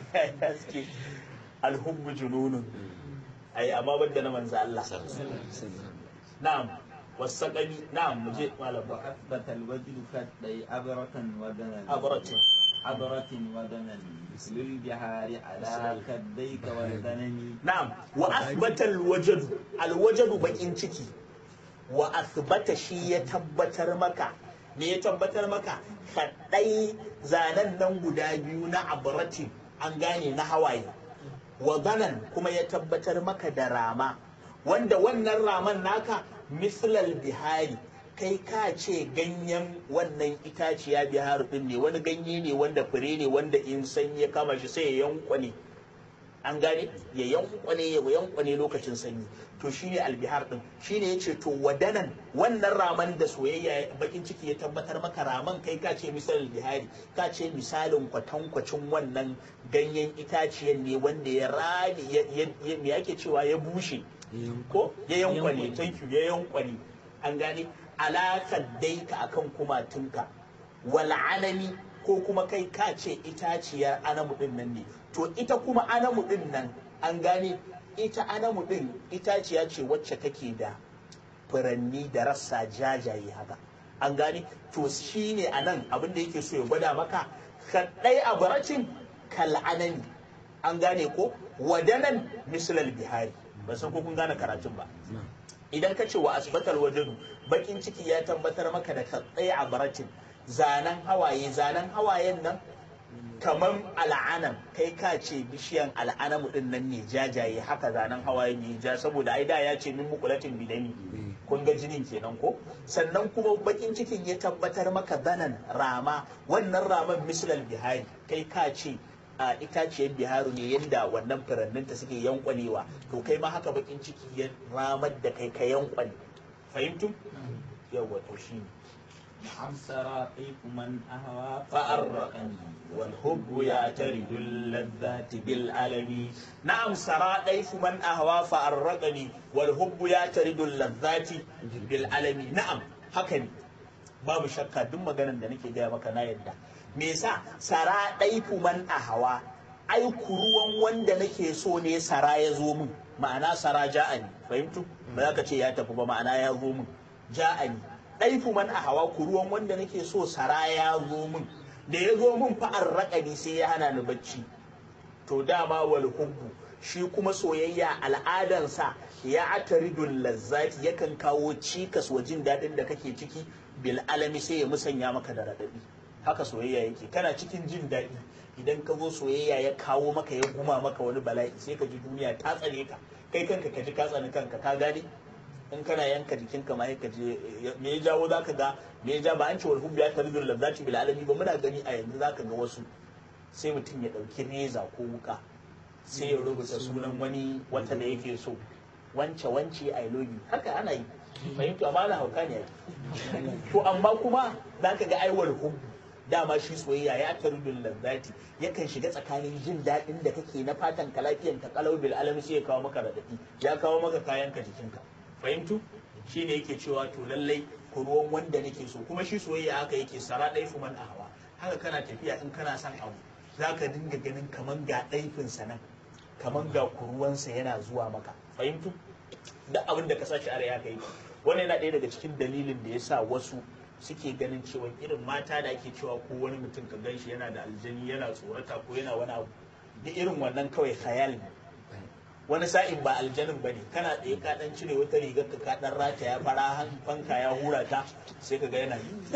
haske alhubbu jununun ai amma banda na manzo Allah نعم والسقمي نعم مجيء مالا وأثبت الوجل كالدي أبرة ودنا أبرة عبرة ودنا مثل البحار على كديك والغنم na'am wa athbata alwajadu alwajadu bakin ciki wa athbata shi ya tabbatar maka me ya tabbatar maka kaɗai zanen nan guda biyu na abratin an gane na hawaye wa ganan kuma ya tabbatar maka da rama wanda wannan raman naka mislal bihari kai ka ce ganyen wannan itaciya biharu din ne wani ganye ne wanda fure ne wanda in sanyi ya kama shi sai ya yankwane an gane ya yankwane ya yankwane lokacin sanyi to shine albihar din shine yace to wadanan wannan raman da soyayya bakin ciki ya tabbatar maka raman kai ka ce misalin bihari ka ce misalin kwatankwacin wannan ganyen itaciyan ne wanda ya rami ya me ake cewa ya bushe ko ya yankwane thank you ya yankwane an gane alakar daika akan kumatunka wal alami ko kuma kai ka ce itaciyar anamu din nan ne to ita kuma anamu din nan an gane ita anamu din itaciya ce wacce take da furanni da rassa jajaye haka an gane to shine a nan abin da yake so ya gwada maka kaɗai a baracin kal'anani an gane ko wadanan misalal bihari ban san ko kun gane karatun ba idan ka ce wa asbatal wajadu bakin ciki ya tabbatar maka da kaɗai a baracin zanen hawaye zanen hawayen nan kamar al'anam kai ka ce bishiyan al'anamu din nan ne jajaye haka zanen hawaye ne ja saboda ai da ya ce min mukulatin bidani kun ga jinin kenan ko sannan kuma bakin cikin ya tabbatar maka zanen rama wannan raman mislal bihari kai ka ce a itaciyar biharu ne yadda wannan furanninta suke yankwanewa to kai ma haka bakin ciki ya ramar da kai ka yankwane fahimtum yawa to shi ne نعم سراقيك من أهوى فأرقني والحب يعترض اللذات بالألم نعم سرى ضيف من أهوى فأرقني والحب يعترض اللذات بالألم نعم هكذا babu shakka duk maganar da nake gaya maka na yadda me yasa sara ɗaifu man a hawa ai kuruwan wanda nake so ne sara ya zo min ma'ana sara ja'ani fahimtu ba za ka ce ya tafi ba ma'ana ya zo min ja'ani ɗaifu man a hawa kuruwan wanda nake so sara ya zo min da ya zo min fa'ar raƙani sai ya hana ni bacci to dama wal hubbu shi kuma soyayya al'adansa ya ataridul lazzati yakan kawo cikas wa jin daɗin da kake ciki bil alami sai ya musanya maka da raɗaɗi haka soyayya yake kana cikin jin daɗi idan ka zo soyayya ya kawo maka ya guma maka wani bala'i sai ka ji duniya ta tsare ka kai kanka ka ji ka tsani kanka ka gane in kana yanka jikinka ma ka je me ya jawo zaka ga me ya ja ba an ce wal hubbu ya taridul lazzati bil alami ba muna gani a yanzu zaka ga wasu sai mutum ya ɗauki reza ko wuka sai ya rubuta sunan wani wata da yake so wance wance I love you haka ana yi fahimtu amma na hauka ne to amma kuma za ka ga aiwar hubbu dama shi soyayya ya tarudul lazzati yakan shiga tsakanin jin daɗin da kake na fatan ka lafiyan ka kalau bil alam sai ya kawo maka radadi ya kawo maka kayan ka jikinka fahimtu shine yake cewa to lallai ku ruwan wanda nake so kuma shi soyayya haka yake sara ɗai fuman a hawa haka kana tafiya in kana son abu za ka dinga ganin kaman ga ɗaifinsa nan kaman ga kuruwansa yana zuwa maka fahimtu duk abin da ka sashi a ya kai wannan yana ɗaya daga cikin dalilin da ya sa wasu suke ganin cewa irin mata da ake cewa ko wani mutum ka gan shi yana da aljani yana tsorata ko yana wani abu da irin wannan kawai khayal ne wani sa'in ba aljanin ba ne kana tsaye ka dan cire wata rigar ka ka dan rata ya fara fanka ya hura ta sai ka ga yana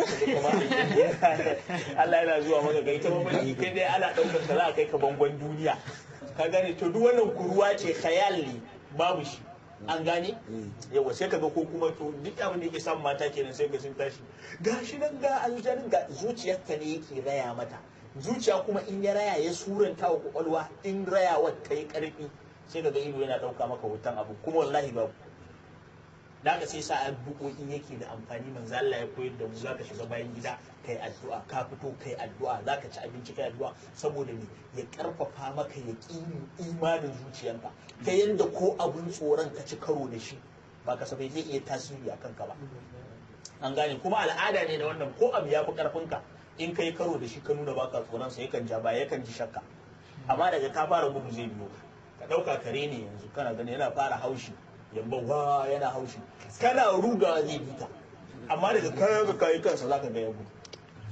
Allah yana zuwa maka ga ita mamaki kai dai ana daukar ka za a kai ka bangon duniya ka gane to duk wannan kuruwa ce khayal ne babu shi an gane yawa sai ka ga ko kuma to duk abin da yake samun mata kenan sai ga sun tashi gashi nan ga aljanin ga zuciyarka ne yake raya mata zuciya kuma in ya raya ya suranta wa kwakwalwa in rayawar ta yi karfi sai ka ga ido yana ɗauka maka hoton abu kuma wallahi babu da haka sai sa addu'o'i yake da amfani manzo Allah ya koyar da mu zaka shiga bayan gida kai addu'a ka fito kai addu'a zaka ci abinci kai addu'a saboda me ya karfafa maka yaqinin imanin zuciyanka ta yanda ko abun tsoron ka ci karo da shi ba kasafai zai iya tasiri akan ka ba an gane kuma al'ada ne da wannan ko abu ya fi karfinka in kai karo da shi ka nuna baka tsoron sa yakan ja baya yakan ji shakka amma daga ka fara gudu zai biyo ka ɗauka kare ne yanzu kana gani yana fara haushi yamba wa yana haushi kana ruga zai bi ka amma daga kayan ka kayi kansa zaka ga ya gudu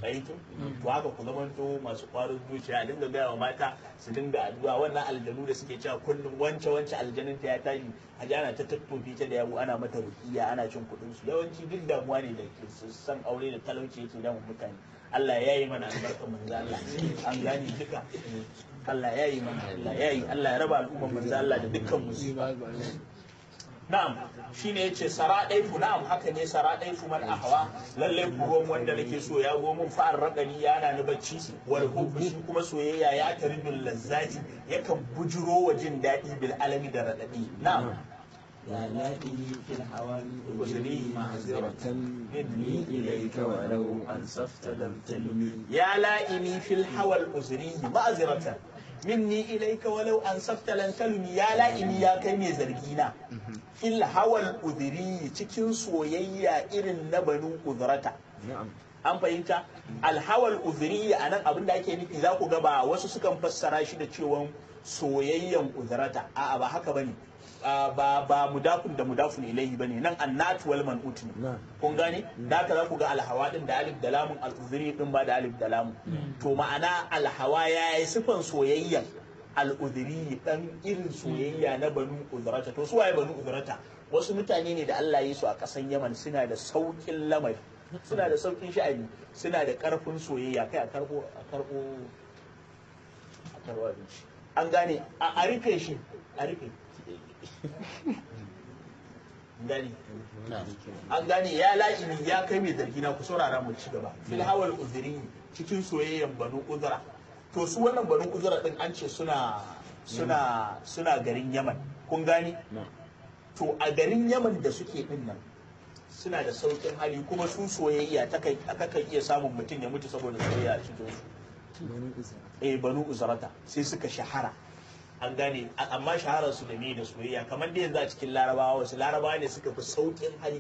fahimtu to haka ku zamanto masu kwarin zuciya a dinga gaya wa mata su dinga addu'a wannan aljanu da suke cewa kullum wance wance aljanin ta ya tashi a ji ana ta tattofi ta da yabo ana mata rukiya ana cin kuɗin su yawanci duk damuwa ne da ke san aure da talauci yake damun mutane Allah ya yi mana albarkar manzo Allah an gane duka Allah ya yi mana Allah ya yi Allah ya raba al'ummar manzo Allah da dukkan musiba na'am shine yace sara daifu na'am haka ne sara daifu man ahwa lalle bugon wanda nake so ya go mun fa'ar raqani yana ni bacci wal hubbu shi kuma soyayya ya taridul lazzati yakan bujuro wa jin dadi bil alami da radadi na'am يا لائلي في الهوى أذني معذرة مني إليك ولو أنصفت لم تلمي يا لائمي في الهوى الأزري معذرة مني إليك ولو أنصفت لن تلمي يا لائمي يا كيمي زرقينا fil hawal udiri cikin soyayya irin na banu uzrata an fahimta alhawal udiri a nan abin da ake nufi za ku ga ba wasu sukan fassara shi da cewa soyayyan uzrata a'a ba haka bane ba ba mudafun da mudafun ilaihi bane nan annatu wal man'ut ne kun gane da haka za ku ga alhawa din da alif da lamun al-udiri din ba da alif da lamun to ma'ana alhawa yayi sifan soyayyan al'udiri dan irin soyayya na banu uzrata to su waye banu uzrata wasu mutane ne da Allah ya yi su a ƙasan Yaman suna da saukin lamari suna da saukin sha'ani suna da ƙarfin soyayya kai a karbo a karbo a karbo abinci an gane a rufe shi a rufe gani an gane ya la'ini ya kai mai zargi na ku saurara mu ci gaba fil hawal uzri cikin soyayyan banu uzra to su wannan banu uzra din an ce suna suna suna garin yaman kun gani to a garin yaman da suke din nan suna da saukin hali kuma su soyayya ta kai aka iya samun mutum ya mutu saboda soyayya a cikin su eh banu uzrata sai suka shahara an gane amma shaharar su da me da soyayya kamar da yanzu a cikin larabawa wasu larabawa ne suka fi saukin hali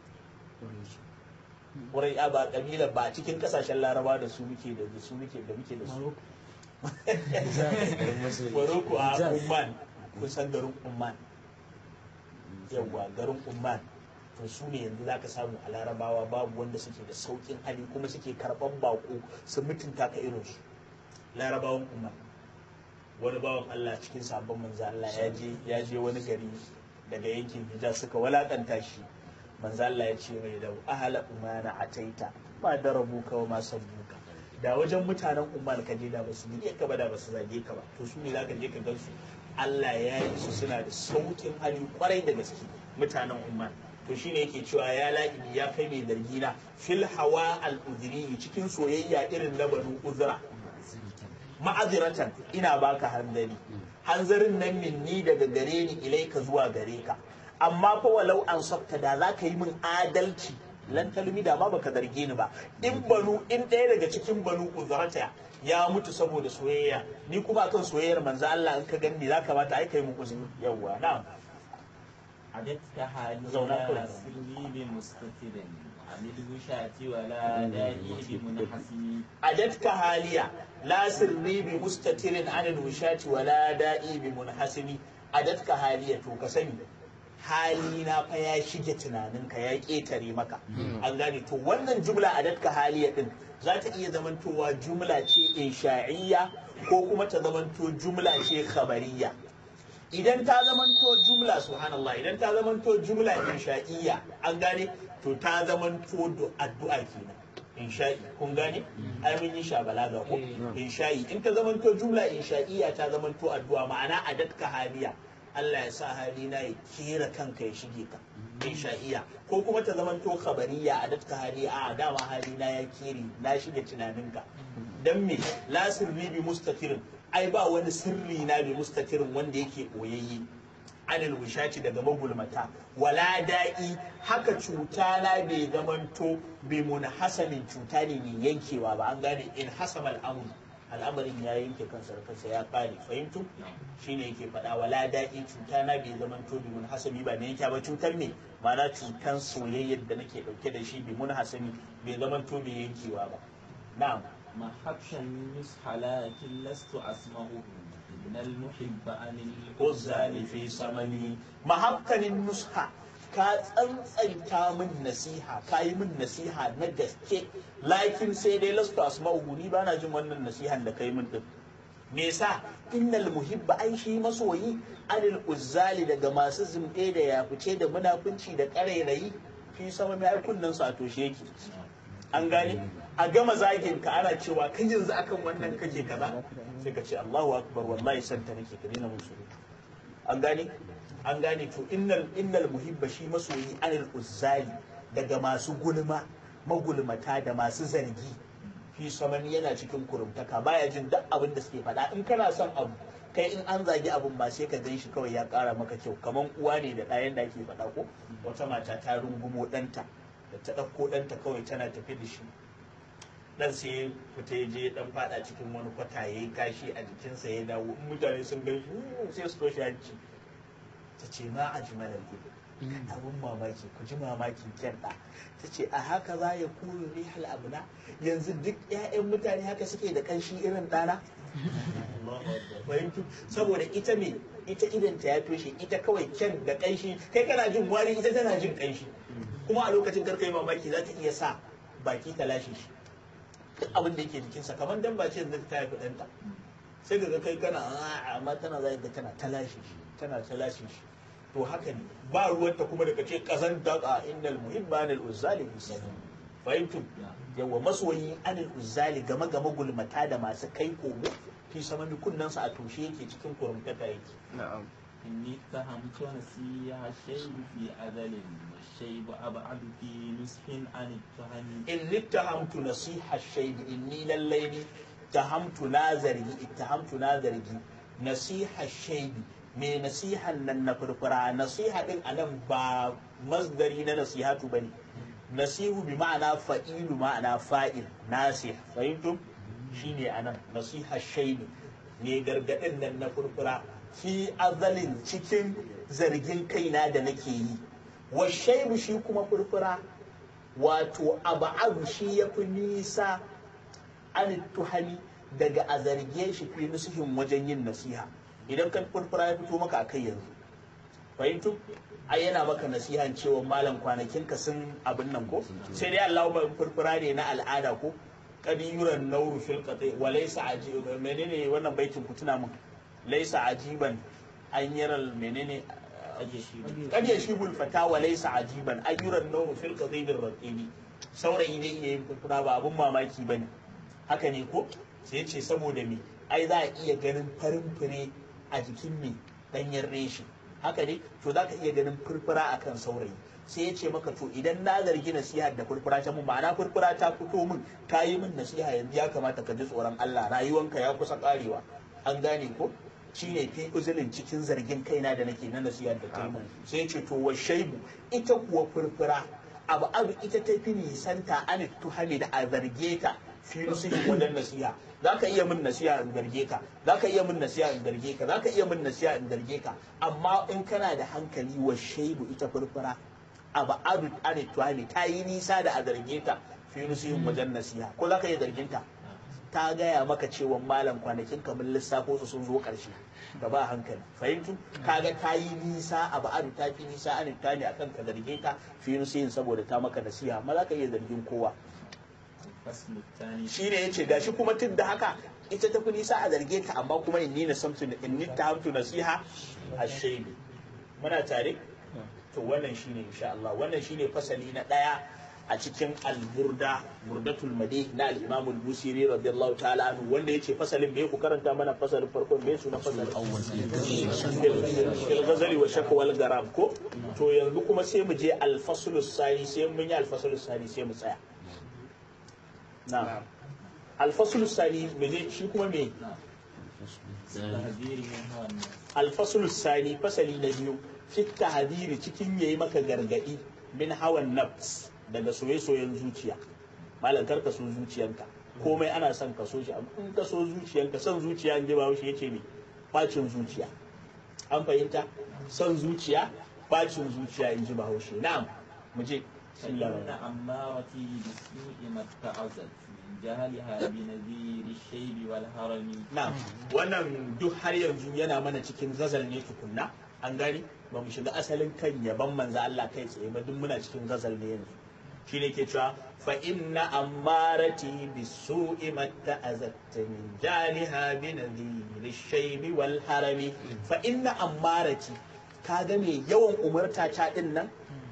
wurin ya ba kabila ba cikin kasashen larabawa da su muke da su muke da muke da su Morocco a Umman kun san garin Umman yawwa garin Umman to su ne yanzu za ka samu a larabawa babu wanda suke da saukin hali kuma suke karɓan bako su mutunta ka irinsu larabawan Umman wani bawan Allah cikin sabon manzo Allah ya je ya je wani gari daga yankin Hijaz suka walakanta shi manzo Allah ya ce mai da ahala umana ataita ba da rabuka wa ma sabbuka da wajen mutanen umman ka je da ba su buge ka ba da ba su zage ka ba to su ne zaka je ka gan su Allah ya yi su suna da saukin hali kwarai da gaske mutanen umman to shine yake cewa ya la'ibi ya kai mai zargina fil hawa al cikin soyayya irin na banu uzra ma'aziratan ina baka hanzari hanzarin nan minni daga gare ni ilaika zuwa gare ka amma fa walau an sabta da za ka yi min adalci lan talmi da ma baka zarge ni ba in banu in ɗaya daga cikin banu uzrata ya mutu saboda soyayya ni kuma akan soyayyar manzo Allah in ka ganni za ka bata ai kai mun uzuri yawwa na'am عددت حالي زونا كل لا سري بمستتر عن الوشاة ولا دائي بمنحسن ajatka haliya la sirri bi mustatirin anil wishati wala da'i bi munhasimi ajatka haliya to ka sani hali na fa ya shige tunaninka ya ketare maka an gane to wannan jumla adatka haliya din za ta iya zamantowa jumla ce insha'iyya ko kuma ta zamanto jumla ce khabariyya idan ta zamanto jumla subhanallah idan ta zamanto jumla insha'iyya an gane to ta zamanto do- addu'a kenan insha'i kun gane ai mun yi sha balaga ko insha'i in ta zamanto jumla insha'iyya ta zamanto addu'a ma'ana adatka haliya Allah ya sa halina ya kera kanka ya shige ka insha'iyya ko kuma ta zamanto khabariya adatka haliya a dama halina ya kere na shige tunaninka dan me la sirri bi mustatirin ai ba wani sirri na bi mustatirin wanda yake boyayye anil wishati daga magulmata wala da'i haka cuta na bai zamanto bi munhasamin cuta ne mai yankewa ba an gane in hasama al'amur al'amarin ya yanke kansa da kansa ya kare fahimtu shine yake faɗa wala da'i cuta na bai zamanto bi munhasami ba ne yanke ba cutar ne ma'ana cutan soyayyar da nake ɗauke da shi bi munhasami bai zamanto bai yankewa ba na'am ما حبش النصح لكن لست أسمعه إن المحب عن uzzani fi samani mahabkanin nusha ka tsantsanta min nasiha ka yi min nasiha na gaske lakin sai dai lastu asma'uhu ni bana jin wannan nasihan da kai min din me yasa innal muhibba ai shi masoyi anil uzzali daga masu zumbe da yafice da munafunci da karairayi fi sama mai kunnan su a toshe yake an gane a gama zagin ka ana cewa kai yanzu akan wannan kake kaza sai ka ce Allahu akbar wallahi santa nake ka dena musu an gane an gane to innal innal muhibba shi masoyi anil uzzali daga masu gulma magulmata da masu zargi fi saman yana cikin kurumtaka baya jin duk abin da suke faɗa in kana son abu kai in an zagi abin ba sai ka gan shi kawai ya ƙara maka kyau kaman uwa ne da ɗayan da ake faɗa ko wata mata ta rungumo ɗanta da ta ɗauko ɗanta kawai tana tafi da shi dan sai fita ya je dan fada cikin wani kwata ya yi kashi a jikinsa ya dawo in mutane sun gan shi sai su toshe hanci ta ce ma a jimalar ido abun mamaki ku ji mamakin kyan ɗa ta ce a haka za ya kuru rihal abuna yanzu duk 'ya'yan mutane haka suke da kanshi irin ɗana fahimtu saboda ita me ita idanta ya toshe ita kawai kyan da kanshi kai kana jin wari ita tana jin kanshi kuma a lokacin karkai mamaki za ta iya sa baki ta lashe shi duk abin da yake jikinsa kamar dan ba ce yanzu ta haifi ɗanta sai ga kai kana amma tana za ga tana ta lashe shi tana ta lashe shi to haka ne ba ruwanta kuma daga ce kasan daga innal muhibba anil uzzali musallim fahimtum yawa masoyi anil uzzali game game gulmata da masu kai komo fi sama kunnan sa a toshe yake cikin kurumtata yake na'am إني اتهمت نسيها الشيب في أذل والشيب أبعد في نصح عن التهم in littahamtu nasiha shaidi inni lallai ni tahamtu na zargi ittahamtu na zargi nasiha shaidi me nasihan nan na furfura nasiha din anan ba masdari na nasihatu bane nasihu bi ma'ana fa'ilu ma'ana fa'il nasih fahimtum shine anan nasiha shaidi ne gargadin nan na furfura fi azalin cikin zargin kaina da nake yi wa shaibu shi kuma furfura wato abu shi ya fi nisa an tuhani daga a zarge shi fi nusuhin wajen yin nasiha idan kan furfura ya fito maka a kai yanzu fahimtu ai yana maka nasihan cewa malam kwanakin ka sun abin nan ko sai dai Allah ba furfura ne na al'ada ko kadiyuran nauru fil qati wa laysa ajiban menene wannan baitin ku tuna mun laysa ajiban an yaral menene kad yashibul fata wa laysa ajiban ayyuran nawm fil qadid ar-raqibi saurayi ne iya yin furfura ba abun mamaki bane haka ne ko sai ce saboda me ai za a iya ganin farin fure a jikin me danyen reshi haka ne to za ka iya ganin furfura akan saurayi sai ya ce maka to idan na zargi nasiha da furfura ta mun ma'ana furfura ta fito min ka yi min nasiha yanzu ya kamata ka ji tsoron Allah rayuwanka ya kusa karewa an gane ko shine fi uzulin cikin zargin kaina da nake na nasiha da ta mun sai ce to wa shaibu ita kuwa furfura abu abu ita ta fi nisanta an tuhami da a zarge ta fi nusihin wajen nasiha za ka iya min nasiha in zarge ka za ka iya min nasiha in zarge ka za ka iya min nasiha in zarge ka amma in kana da hankali wa shaibu ita furfura abu abu an tuhami ta yi nisa da a zarge ta fi nusihin wajen nasiha ko za ka iya zargin ta ta gaya maka cewa malam kwanakin kamar lissafo su sun zo ƙarshe da ba hankali fahimtu kaga ta yi nisa a ba'adu ta fi nisa an ta ne akan ka zarge ta fi nusiyin saboda ta maka nasiha amma za ka iya zargin kowa الفصل الثاني shi ne ya ce gashi kuma tun da haka ita ta fi nisa a zarge ta amma kuma inni na samtu inni ta hamtu nasiha a shaidu muna tare to wannan shine insha Allah wannan shine fasali na daya a cikin al-burda burdatul madih na al-imam al-busiri radiyallahu ta'ala anhu wanda yace fasalin me ku karanta mana fasalin farkon me sunan fasalin fil ghazali wa shakwa wal garam ko to yanzu kuma sai mu je al-faslu sani sai mun yi al-faslu sani sai mu tsaya na'am al-faslu sani me je shi kuma me تهذير من هوى النفس al-faslu sani fasali na biyu fit tahdhiri cikin yayi maka gargadi min hawan nafs daga soye-soyen zuciya malam kar ka so zuciyanka komai ana son ka so shi amma in ka so zuciyanka son zuciya in ji ba shi yace ne bacin zuciya an fahimta son zuciya bacin zuciya in ji ba haushe na'am mu je فإن أمارتي بالسوء ما اتعظت من جهلها بنذير الشيب والهرم na'am wannan duk har yanzu yana mana cikin gazal ne tukunna an gani ba mu shiga asalin kan yaban manzo Allah kai tsaye ba duk muna cikin gazal ne yanzu shine ke cewa fa inna ammarati bisu'i matta azatta min jaliha bi nadhir shaybi wal harami fa inna ammarati kaga me yawan umarta ta din nan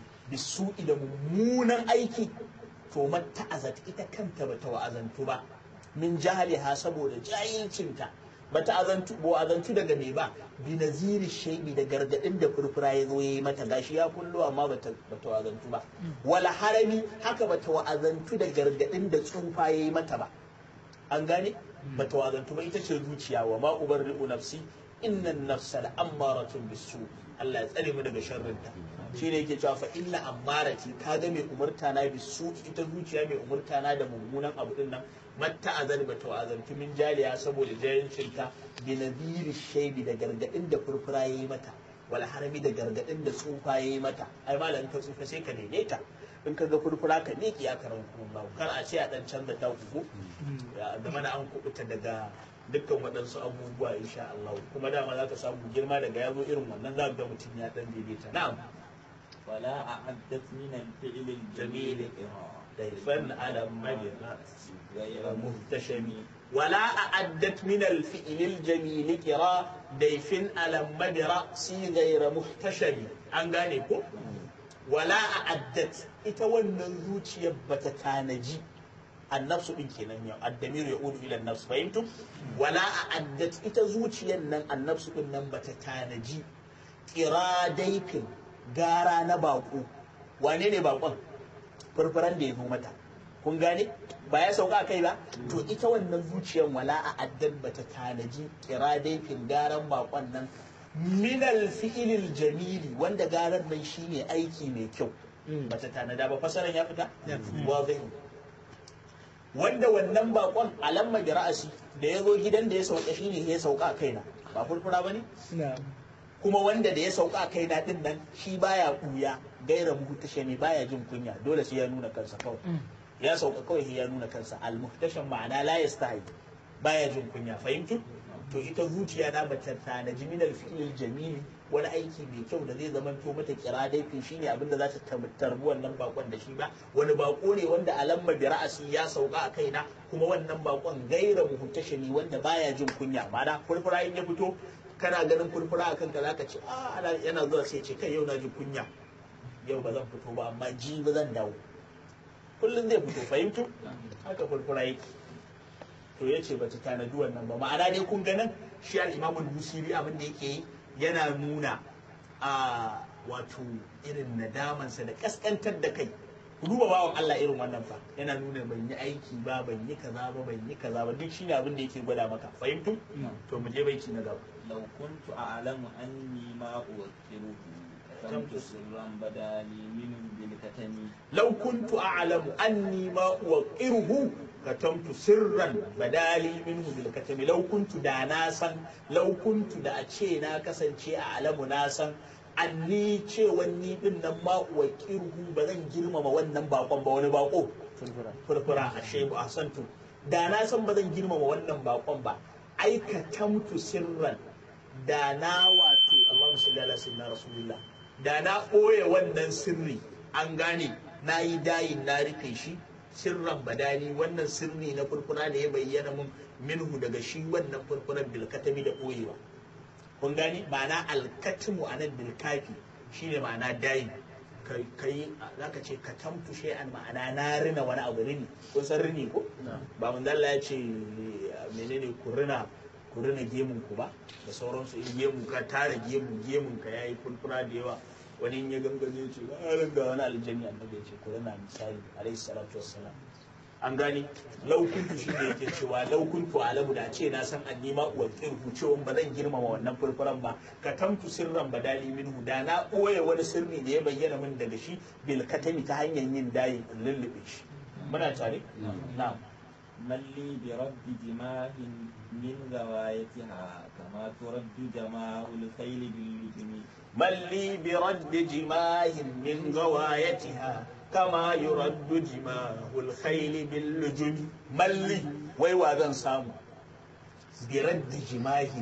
bisu'i da mummunan aiki to matta azat ita kanta bata wa'azantu ba min jahaliha saboda jahilcinta bata azantu bo azantu daga me ba bi naziri shaybi da gargadin da furfura ya zo yayi mata gashi ya kullu amma bata bata wa'azantu ba wala harami haka bata wa'azantu da gargadin da tsufa yayi mata ba an gane bata wa'azantu ba ita ce zuciya wa ma ubarri'u nafsi innan nafsa la ammaratun bisu Allah ya tsare mu daga sharrinta shine yake cewa fa inna ammarati kaga mai umurta na bisu ita zuciya mai umurta na da mummunan abu din nan matta azal bata wa'azantu min jaliya saboda jayincinta bi nadhiri shaybi da gargadin da furfura yayi mata wal harami da gargadin da tsufa yayi mata ai malam ka tsufa sai ka daidaita in ka ga furfura ka ne ya karan kuma kar a ce a dan canza ta kuku ya da mana an kubuta daga dukkan waɗansu abubuwa insha Allah kuma dama za ka samu girma daga yazo irin wannan za ga mutum ya dan daidaita na'am ولا أعدت من الفعل الجميل ضيفا على مجرى غير مهتشم ولا أعدت من الفعل الجميل كرا ضيف على مجرى سي غير محتشم an gane ko wala a'addat ita wannan zuciyar bata tanaji annafsu din kenan yau addamiru ya udu ila nafsu fahimtum wala a'addat ita zuciyar nan annafsu din nan bata tanaji kira daifin gara na bako wane ne bakon furfuran da ya zo mata kun gane ba ya sauka kai ba to ita wannan zuciyar wala a addan bata tanaji kira daifin garan bakon nan minal fi'ilil jamili wanda garan nan shine aiki mai kyau bata tanada ba fasaran ya fita wazi wanda wannan bakon alamma bi ra'asi da ya zo gidan da ya sauka shine ya sauka kaina ba furfura bane kuma wanda da ya sauka a kaina din nan shi baya kuya gaira muhtashe ne baya jin kunya dole sai ya nuna kansa kawai ya sauka kawai sai ya nuna kansa al muhtashan ma'ana la yastahi baya jin kunya fahimtu to ita zuciya na bata tanaji min al fi'l jamili wani aiki mai kyau da zai zama to mata kira daifin shine abin da za ta tarbi wannan bakon da shi ba wani bako ne wanda alamma bi ra'asi ya sauka a kaina kuma wannan bakon gaira muhtashe ne wanda baya jin kunya ma'ana furfura in ya fito kana ganin furfura a kanka zaka ce a yana zuwa sai ce kai yau na ji kunya yau ba zan fito ba amma ji ba zan dawo kullum zai fito fahimtu haka furfura yake to ya ce bata tanadi wannan ba ma'ana dai kun ganin shi al-imamu busiri abin da yake yi yana nuna a wato irin nadamansa da kaskantar da kai ku duba bawan Allah irin wannan fa yana nuna ban yi aiki ba ban yi kaza ba ban yi kaza ba duk shine abin da yake gwada maka fahimtu to mu je baiti na gaba لو كنت أعلم أني ما أوكله كتمت سرا بدا لي منه بالكتم لو كنت أعلم أني ما أوقره كتمت سرا بدالي منه بالكتم لو كنت دا ناسا لو كنت دا أتشينا كسن شيء أعلم ناسا anni cewa ni din nan ma wa kirhu ba zan girmama wannan bakon ba wani bako furfura a shebu a santu da na san ba zan girmama wannan bakon ba aikatamtu sirran da na wato Allahumma salli ala sayyidina rasulullah da na ɓoye wannan sirri an gane na yi dayin na rufe shi sirran badani wannan sirri na furfura da ya bayyana mun minhu daga shi wannan furfuran bilkatami da ɓoyewa kun gane ma'ana alkatimu a nan bilkafi shine ma'ana dayin ka yi za ka ce ka tamtu shay'an ma'ana na rina wani abu rini kun san rini ko ba mun ya ce menene ku rina ku rina gemun ku ba da sauransu in gemu ka tara gemu gemun ka yayi fulfura da yawa wani in ya gangane ya ce ba ga wani aljanni annabi ya ce ku rina misali alayhi salatu wassalam an gane laukuntu shi ne yake cewa laukuntu alamu da ce na san an nima uwar kirhu cewa ba zan girmama wannan furfuran ba ka tamtu sirran badali minhu da na ɓoye wani sirri da ya bayyana min daga shi bil katami ta hanyar yin dayin in lullube shi muna tare na'am من لي برد جماه من غوايتها كما ترد جماه الخيل باللجم من لي برد جماه من غوايتها كما يرد جماه الخيل باللجم من لي ويوا zan samu برد جماه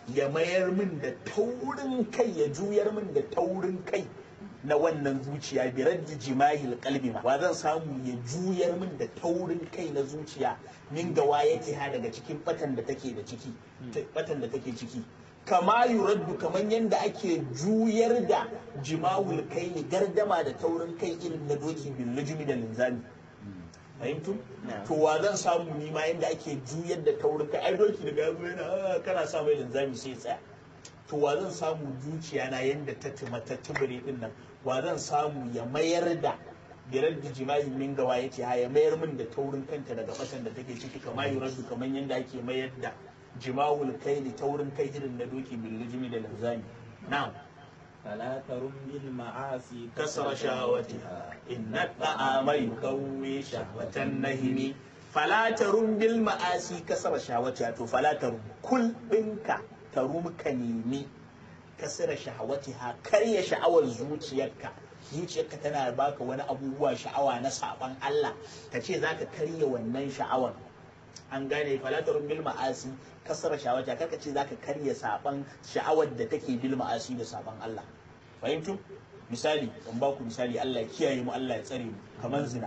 ya mayar min da taurin kai ya juyar min da taurin kai na wannan zuciya bi raddi jimahil qalbi ma wa zan samu ya juyar min da taurin kai na zuciya min gawa yake ha daga cikin batan da take da ciki batan da take ciki kama yuraddu kaman yanda ake juyar da jimahul kai gardama da taurin kai irin na doki bil lujumi da linzami fahimtu to wa zan samu ni ma yanda ake juyar da taurin kai ai doki daga yazo yana kana sa mai linzami sai tsaya to wa zan samu zuciya na yanda ta tuma ta tubure din nan wa zan samu ya mayar da birar da jima'i min gawa yace ha ya mayar min da taurin kanta daga batan da take ciki kamar yuraddu kamar yanda ake mayar da jima'ul kaili taurin kai irin na doki bil lujumi da linzami na'am فلا ترم بالمعاصي كسر شهوتها إن الطعام يقوي شهوة النهم فلا ترم بالمعاصي كسر شهوتها تو فلا ترم كل بنك ترم كنيمي كسر شهوتها كري شعوى زوجيك zuciyarka tana baka wani abubuwa sha'awa na saban Allah ka ce za ka karya wannan sha'awar an gane falatarun bil ma'asi kasar shawata karka ce zaka karya saban sha'awar da take bil ma'asi da saban Allah fahimtu misali in ba ku misali Allah ya kiyaye mu Allah ya tsare mu kamar zina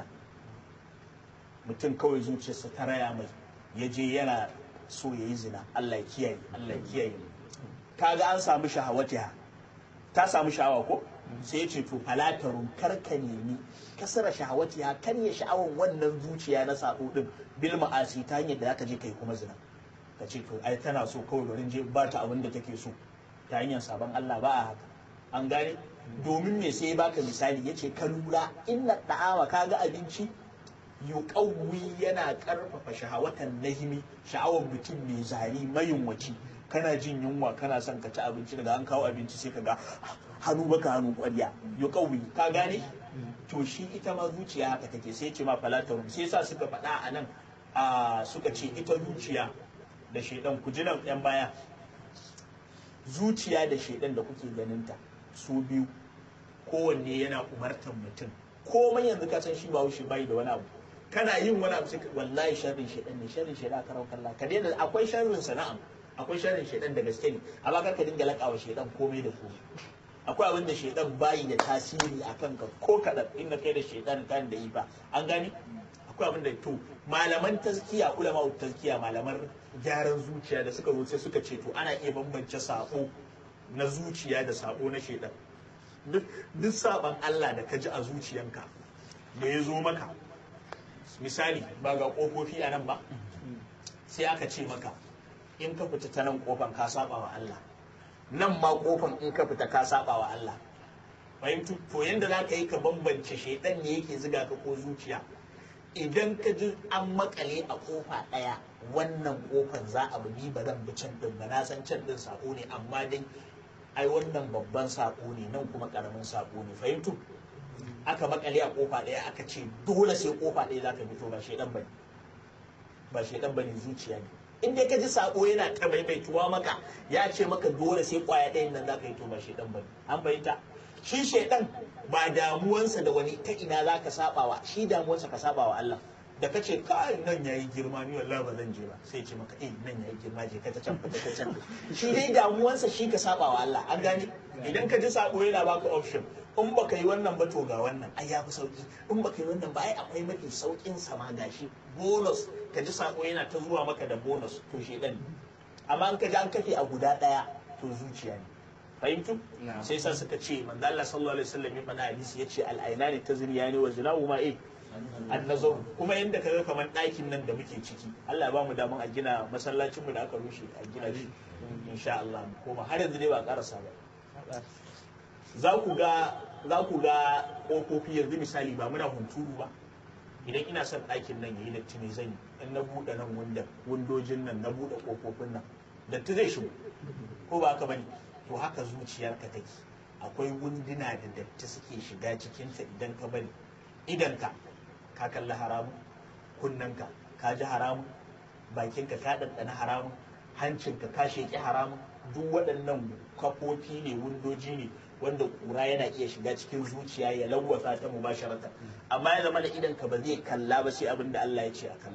mutum kawai zuciyarsa ta raya mai ya je yana so ya yi zina Allah ya kiyaye Allah ya kiyaye mu kaga an samu shahawatiha ta samu sha'awa ko sai ya ce to falatarun karka nemi kasara shahawatiha karya sha'awan wannan zuciya na sako din bil ma'asi ta hanyar da zaka je kai kuma zina ka ce to ai tana so kawai bari je ba ta abin da take so ta hanyar sabon Allah ba a haka an gane domin me sai baka misali yace ka lura inna da'awa kaga abinci yuqawwi yana karfafa shahawatan nahimi sha'awar mutum mai zari mayunwaci kana jin yunwa kana son ka ci abinci daga an kawo abinci sai ka ga hannu baka hannu kwarya yuqawwi ka gane to shi ita ma zuciya haka take sai ce ma falatarun sai sa suka faɗa a nan a suka ce ita zuciya da shaidan ku ji nan yan baya zuciya da shaidan da kuke ganinta su biyu kowanne yana umartar mutum komai yanzu ka san shi ba shi bai da wani abu kana yin wani abu sai wallahi sharrin shaidan ne sharrin shaidan karau kalla ka daina akwai sharrin sana'am akwai sharrin shaidan da gaske ne amma kar ka dinga lakawa shaidan komai da komai akwai abin da shaidan bayi da tasiri a kanka ko kaɗan inda kai da shaidan kan da yi ba an gani akwai abin da to malaman tazkiya ulama tazkiya malaman gyaran zuciya da suka zo suka ce to ana iya bambance sako na zuciya da sako na shaidan duk saban Allah da ka ji a zuciyanka da ya zo maka misali ba ga kofofi a nan ba sai aka ce maka in ka fita ta nan kofan ka saba wa Allah nan ma kofan in ka fita ka saba wa Allah fahimtu to yanda za ka yi ka bambance shaidan ne yake ziga ka ko zuciya idan ka ji an makale a kofa ɗaya wannan kofan za a bi ba zan bi can din ba na san can din sako ne amma dai ai wannan babban sako ne nan kuma karamin sako ne fahimtu aka makale a kofa ɗaya aka ce dole sai kofa ɗaya za ka fito ba shaidan bane ba shaidan bane zuciya ne in dai ka ji sako yana ta maimaituwa maka ya ce maka dole sai kwaya ɗayan nan za ka yi to ba shaidan bane an fahimta shi shaidan ba damuwansa da wani ta ina za ka saba wa shi damuwansa ka saba wa Allah da ka ce kai nan yayi girma ni wallahi ba zan je ba sai ce maka eh nan yayi girma je ka ta can fita ta can shi dai damuwansa shi ka saba wa Allah an gane idan ka ji sako yana baka option in baka yi wannan ba to ga wannan ai ya fi sauki in baka yi wannan ba ai akwai mafi saukin sama gashi bonus ka ji sako yana ta zuwa maka da bonus to shedan ne amma in ka ji an kafe a guda daya to zuciya ne fahimtu sai sa suka ce manzo Allah sallallahu alaihi wasallam ya faɗa hadisi yace al-ainani tazriyani wa zinahu ma eh annazar kuma yanda kaga kamar ɗakin nan da muke ciki Allah ya ba mu daman a gina masallacin mu da aka rushe a gina shi insha Allah mu koma har yanzu dai ba karasa ba za ku ga za ku ga kofofi yanzu misali ba muna hunturu ba idan ina son ɗakin nan yayi datti ne zan yi in na buɗe nan wundan wundojin nan na buɗe kofofin nan datti zai shigo ko ba haka bane to haka zuciyarka take akwai wunduna da datti suke shiga cikinta idan ka bari idanka ka kalli haramun kunnanka ka ji haramun bakinka ka ɗanɗana haramun hancinka ka sheƙi haramun duk waɗannan kafofi ne windoji ne wanda ƙura yana iya shiga cikin zuciya ya lawwasa ta mubasharatan amma ya zama da idanka ba zai kalla ba sai abin da Allah ya ce a kalla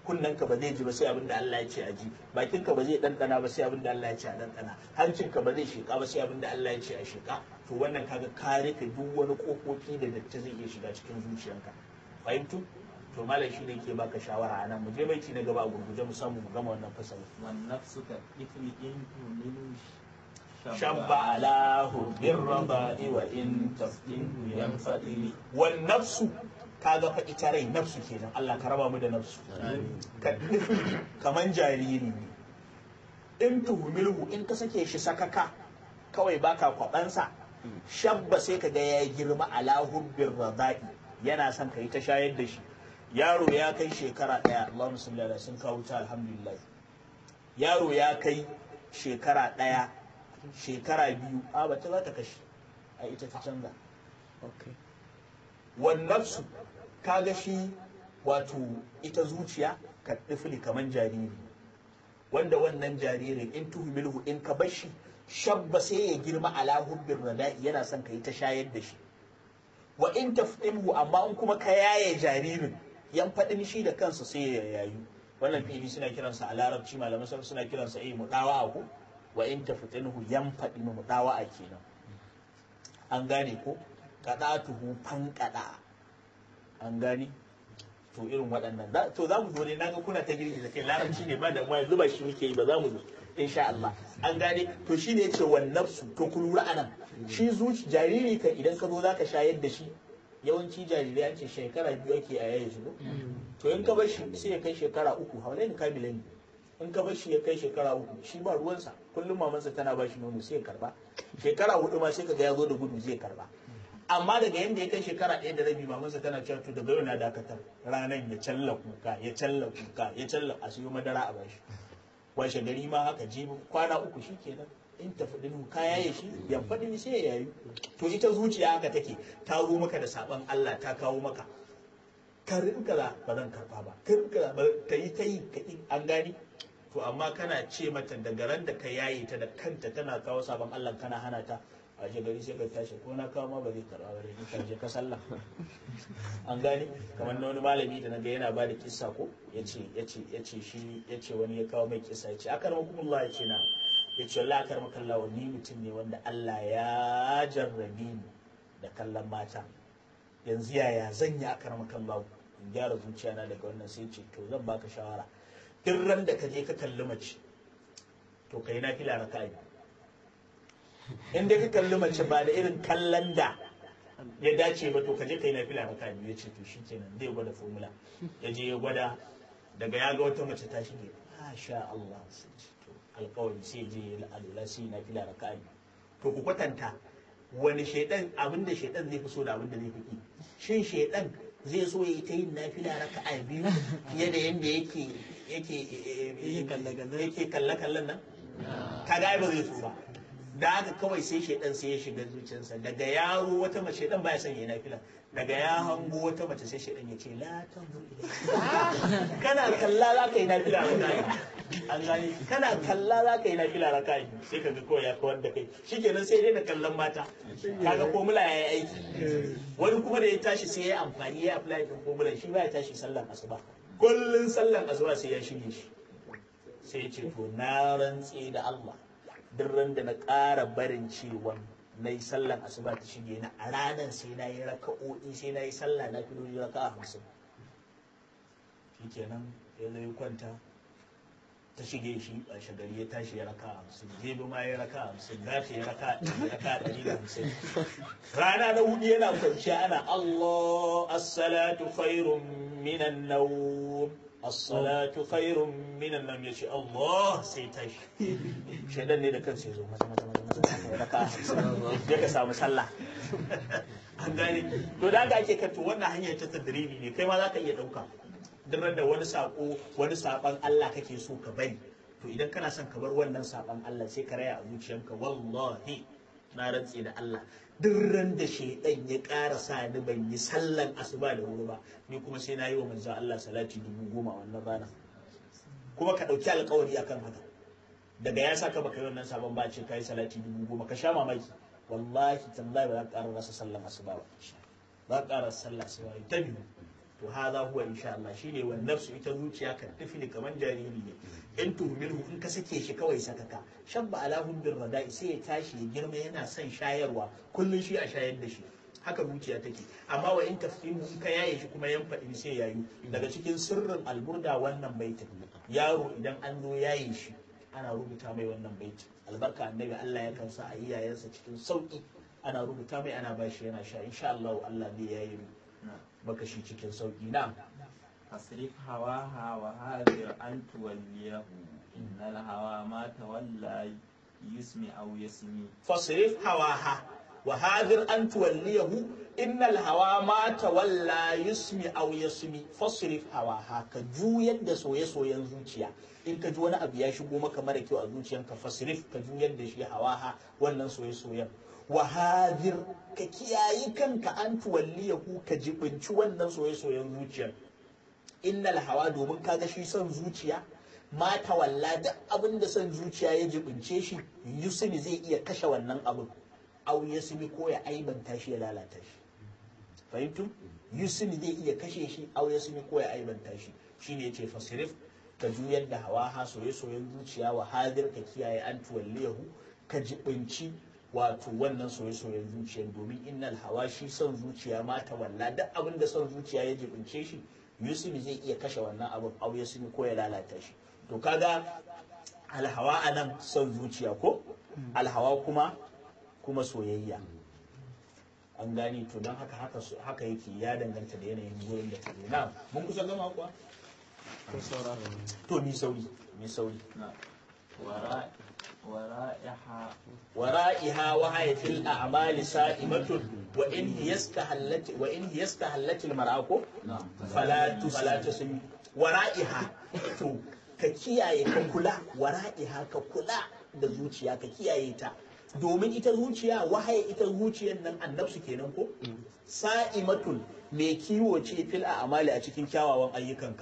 kunnenka ba zai ji ba sai abin da Allah ya ce a ji bakinka ba zai ɗanɗana ba sai abin da Allah ya ce a ɗanɗana hancinka ba zai sheƙa ba sai abin da Allah ya ce a sheƙa to wannan kaga ka rufe duk wani ƙofofi da datti zai iya shiga cikin zuciyanka fahimtu to malam shi ne ke baka shawara a nan mu je baiti na gaba a gurguje mu samu mu gama wannan fasali والنفس كالطفل إن تهمل shabba ala hubbir raba'i wa in tafdinhu yanfadili wan nafsu kaga fa ita rai nafsu kenan Allah ka raba mu da nafsu ka kaman jariri ne in tuhumilhu in ka sake shi sakaka kawai baka kwabansa shabba sai ka ga ya girma ala hubbir raba'i yana son ka yi ta shayar da shi yaro ya kai shekara ɗaya Allahumma salli ala sun kawo ta alhamdulillah yaro ya kai shekara ɗaya shekara biyu a ba ta za ta kashe a ita ta canza wannafsu kaga shi wato ita zuciya ka ɗifili kaman jariri wanda wannan jaririn in tuhumilhu in ka bar shi shabba sai ya girma ala hubbin rada'i yana son ka yi ta shayar da shi wa in tafdinhu amma in kuma ka yaye jaririn yan faɗin shi da kansa sai ya yayu wannan fili suna kiransa a larabci malaman sarki suna kiransa eh mudawa ko wa in taftinhu yan faɗi mu mudawa a kenan an gane ko kadatuhu fankada an gane to irin waɗannan Za- to za mu zo ne naga kuna ta girki da kai larabci ne ba da mu yanzu ba shi muke yi ba za mu zo insha Allah an gane to shine yace wan nafsu to ku lura anan shi zuci jariri kan idan ka zo zaka shayar da shi yawanci jarirai an ce shekara biyu ake a yayin su ko? to in ka bar shi sai ya kai shekara uku haulaini kamilai ne in ka bar shi ya kai shekara uku shi ba ruwansa kullum mamansa tana ba shi nono sai ya karba shekara hudu ma sai kaga ya zo da gudu zai karba amma daga yanda ya kai shekara ɗaya da rabi mamansa tana cewa to daga yau na dakatar ranan ya challa kuka ya challa kuka ya challa a siyo madara a bashi washe gari ma haka jibi kwana uku shi kenan in tafi dinu kaya ya shi ya faɗi sai ya yayu to ita zuciya haka take ta zo maka da saban Allah ta kawo maka ka rinka za ba zan karba ba ka rinka za ba ta yi ta yi ka yi an gani to amma kana ce mata daga ran da ka yaye ta da kanta tana kawo sabon Allah kana hana ta a je gari sai ka tashi ko na kawo ma ba zai karba ba dai ka je ka sallah an gani kamar na wani malami da naga yana ba da kissa ko yace yace yace shi yace wani ya kawo mai kissa yace akarmakumullah yace na yace wallahi akarmakallah ni mutum ne wanda Allah ya jarrabi ni da kallon mata yanzu yaya zan yi akarmakallah in gyara zuciyana daga wannan sai ce to zan baka shawara duk ran da ka je ka kalli mace to kai na fila raka'a biyu in dai ka kalli mace ba da irin kallon da ya dace ba to ka je kai na fila raka'a biyu ya ce to shi kenan zai gwada formula ya je ya gwada daga ya ga wata mace ta shige masha Allah sai ce to alkawari sai je ya alula sai na fila raka'a biyu to ku kwatanta wani shaidan abinda shaidan zai fi so da abinda zai fi ki shin shaidan zai so ya yi ta yin nafila raka'a biyu fiye da yadda yake yake yake kalle kallon nan kaga ai ba zai so ba da haka kawai sai shaidan sai ya shiga zuciyarsa daga yaro wata mace shaidan baya son ya yi nafila daga ya hango wata mace sai shaidan ya ce la tanzur ilayya kana kalla za ka yi nafila raka'a an gani kana kalla za ka yi nafila raka'a sai ka ga kawai ya kawar da kai shikenan sai dai da kallon mata kaga formula ya yi aiki wani kuma da ya tashi sai ya yi amfani ya apply din formula shi ba ya tashi sallan asuba kullun sallan asuba sai ya shige shi sai ya ce to na rantse da Allah duk ran da na ƙara barin cewa na yi sallan asuba ta shige na a ranar sai na yi raka'o'i sai na yi sallah na filoli raka'a hamsin shikenan ya zo ya kwanta ta shige shi a shagari ya tashi ya raka hamsin jibi ma ya raka hamsin gashi ya raka ya raka ɗari da hamsin rana na hudu yana kwanciya ana Allah as-salatu khairun minan nawm as-salatu khairun minan nawm yace Allah sai tashi shedan ne da kansa ya zo maza maza maza maza ya raka hamsin ya ka samu sallah an gane to da ga ake kanto wannan hanyar ta tadribi ne kai ma za ka iya ɗauka duk da wani sako wani saban Allah kake so ka bari to idan kana son ka bar wannan saban Allah sai ka raya a zuciyanka wallahi na rantse da Allah duk ran da shaidan ya ƙara sa ni ban yi sallan asuba da wuri ba ni kuma sai na yi wa manzon Allah salati dubu goma wannan rana kuma ka ɗauki alkawari akan haka daga ya saka baka yi wannan sabon ba ce kai salati dubu goma ka sha mamaki wallahi tallahi ba za ka ƙara rasa sallan asuba ba za ka ƙara sallah asuba ta biyu to hadha huwa insha Allah shine wan nafsu ita zuciya kan tafi kamar jariri ne in tuhmilhu in ka sake shi kawai sakaka shabba ala hubbir rada'i sai ya tashi ya girma yana son shayarwa kullun shi a shayar da shi haka zuciya take amma wa in tafhimu in ka yaye shi kuma yan faɗi sai yayu daga cikin sirrin alburda wannan baitin yaro idan an zo yaye shi ana rubuta mai wannan baitin albarka annabi Allah ya kansa a iyayensa cikin sauki ana rubuta mai ana bashi yana sha insha Allah Allah zai yaye maka shi cikin sauki na أصرف هواها وهاذر أن توليه إن الهوى ما تولى يسمي أو يسمي fasrif hawaha wa hadir an tuwalliyahu innal hawa ma tawalla yusmi aw yasmi fasrif hawaha ka juyar da soye-soyen zuciya in ka ji wani abu ya shigo maka mara kyau a zuciyanka fasrif ka juyar da shi hawaha wannan soye-soyen wa hadir ka kiyayi kanka an tuwalliyahu ka jibinci wannan soye-soyen zuciyar innal hawa domin kaga shi son zuciya mata walla duk abin da son zuciya ya jibince shi yusuf zai iya kashe wannan abin au yasmi ko ya aibanta shi ya lalata shi fahimtu yusuf zai iya kashe shi au yasmi ko ya aibanta shi shine yace fasirif ka juyar da hawa ha soye soyen zuciya wa hadir ka kiyaye an tuwalliyahu ka jibinci wato wannan soye soyen zuciya domin innal hawa shi son zuciya mata walla duk abin da son zuciya ya jibince shi yusuf zai iya kashe wannan abin au yasmi ko ya lalata shi to kaga alhawa a nan son zuciya ko alhawa kuma kuma soyayya an gani to don haka haka haka yake ya danganta da yanayin gurin da ta na mun kusa gama kuwa to ni sauri ni sauri ورائحة ورائها وهي في الأعمال سائمة وإن هي استهلت وإن هي استهلت المرأة فلا فلا تسمي ورائها to ka kiyaye ka kula wara'iha ka kula da zuciya ka kiyaye ta domin ita zuciya wahaye ita zuciyar nan annabsu kenan ko sa'imatun mai kiwo ce fil a amali a cikin kyawawan ayyukanka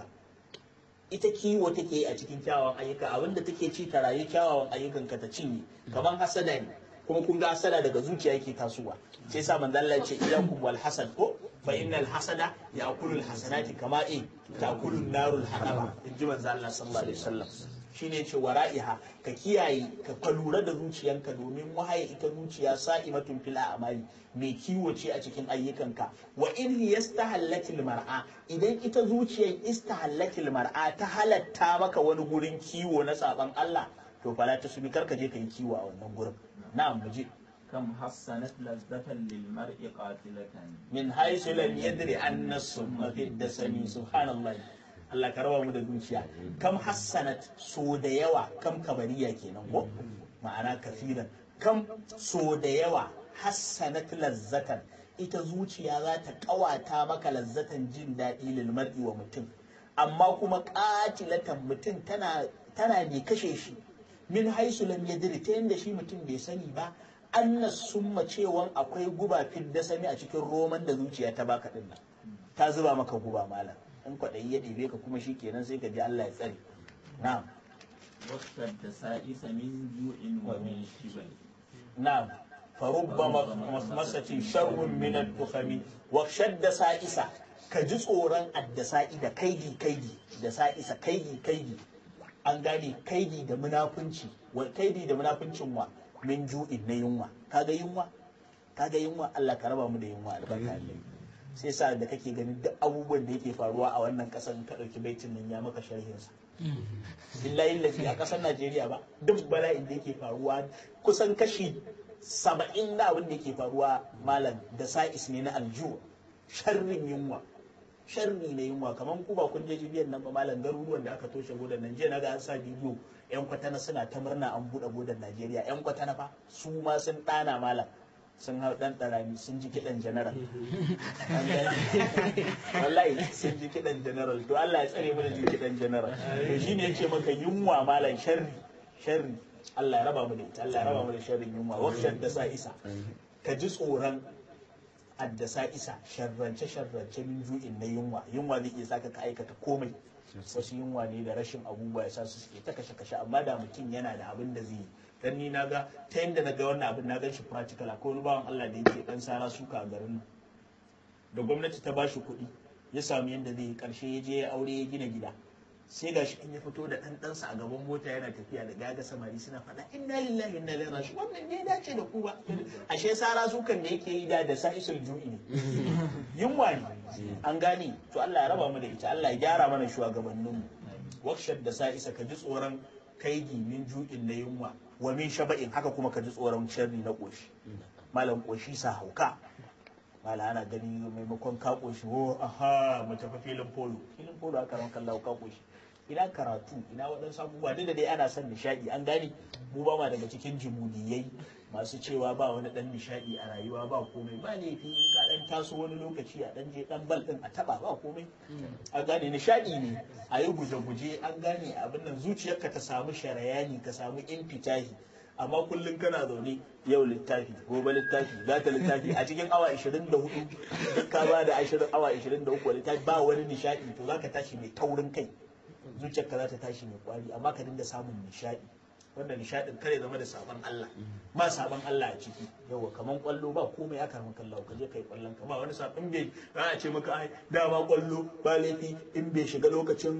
ita kiwo take a cikin kyawawan ayyuka abinda take ci ta rayu kyawawan ayyukanka ta cinye kamar hasada ne kuma kun ga hasada daga zuciya yake tasowa sai sa manzo Allah ya ce iyakum wal hasad ko fa innal hasada ya'kulu al hasanati kama in ta'kulu narul hadaba inji manzo Allah sallallahu alaihi wasallam shine ce wara'iha ka kiyaye ka ka lura da zuciyanka domin wahaye ita zuciya sa'imatun fil a'mali mai kiwo ce a cikin ayyukanka wa in yastahallatil mar'a idan ita zuciyar istahallatil mar'a ta halatta maka wani gurin kiwo na saban Allah to fala ta subi karka je ka yi kiwo a wannan gurin na'am mu je كم حسنت لذة للمرء قاتلة min haisu lam yadri anna summa fi dasami subhanallah Allah ka raba mu da zuciya kam hassanat so da yawa kam kabariya kenan ko ma'ana kafiran kam so da yawa hassanat lazzatan ita zuciya za ta kawata maka lazzatan jin daɗi lil mar'i wa mutum amma kuma qatilatan mutum tana tana ne kashe shi min haisu lam yadri ta yanda shi mutum bai sani ba anna summa cewan akwai guba fil dasami a cikin roman da zuciya ta baka din nan ta zuba maka guba malam in kwaɗayi ya ɗebe ka kuma shi kenan sai ka ji Allah ya tsare na'am واشتد سائس من جوع ومن شبع na'am farubba masmasatin sharrun min ad-dukhami wa shadda sa'isa ka ji tsoron addasa'i da kaidi kaidi da sa'isa kaidi kaidi an gane kaidi da munafunci wa kaidi da munafuncin wa min ju'in na yunwa kaga yunwa kaga yunwa Allah ka raba mu da yunwa albarka Allah sai sa da kake ganin duk abubuwan da yake faruwa a wannan kasar ka dauki baitin nan ya maka sharhin sa billahi lazi a kasar Najeriya ba duk bala'in da yake faruwa kusan kashi saba'in na abin da yake faruwa malam da sa'is ne na aljuwa sharrin yunwa sharri na yunwa kamar ku ba kun je jibiyan nan ba malam garuruwan da aka toshe godan nan jiya naga an sa bidiyo yan kwatana suna ta murna an buɗe godan Najeriya yan kwatana fa su ma sun ɗana malam sun hau ɗan ɗarami sun ji kiɗan general wallahi sun ji kiɗan general to Allah ya tsare mana ji kiɗan general to shine yace maka yunwa malam sharri sharri Allah ya raba mu da ita Allah ya raba mu da sharrin yunwa wakshar da sa isa ka ji tsoron addasa isa sharrance sharrance min ju'in na yunwa yunwa zai iya saka ka aikata komai wasu yunwa ne da rashin abubuwa ya sa su suke ta kashe kashe amma da mutum yana da abin da zai yi dan ni na ga ta yadda na ga wannan abin na gan shi practical akwai wani bawan Allah da yake dan sara suka a garin nan da gwamnati ta bashi kuɗi ya samu yadda zai yi karshe ya je ya aure ya gina gida sai gashi in ya fito da ɗan ɗansa a gaban mota yana tafiya da gaga samari suna faɗa inna lillahi inna ilaihi raji'un wannan ne dace da ku ba ashe sara sukan da yake yi da da sa'isul ju'i ne yunwa ne an gane to Allah ya raba mu da ita Allah ya gyara mana shugabanninmu wakshar da sa'isa ka ji tsoron kaigi min ju'in na yunwa wa min shaba'in haka kuma ka ji tsoron sharri na koshi malam koshi sa hauka mala ana gani maimakon ka koshi ho aha mu tafi filin polo filin polo aka ran kallawa ka koshi ina karatu ina waɗansu abubuwa duk da dai ana son nishaɗi an gane mu ba ma daga cikin jimudiyai masu cewa ba wani ɗan nishaɗi a rayuwa ba komai ba laifi in ka ɗan taso wani lokaci a ɗan je ɗan bal ɗin a taɓa ba komai an gane nishaɗi ne a yi guje-guje an gane abin nan zuciyarka ta samu sharayani ka samu infitahi amma kullum kana zaune yau littafi gobe littafi gata littafi a cikin awa 24 duk ka ba da awa 23 littafi ba wani nishaɗi to zaka tashi mai taurin kai zuciyarka za ta tashi mai kwari amma ka dinga samun nishaɗi wanda nishaɗin kare zama da sabon Allah ba sabon Allah a ciki yawa kaman kwallo ba komai aka maka Allah ka je kai kwallon ka ba wani sabon bai za a ce maka ai dama kwallo ba laifi in bai shiga lokacin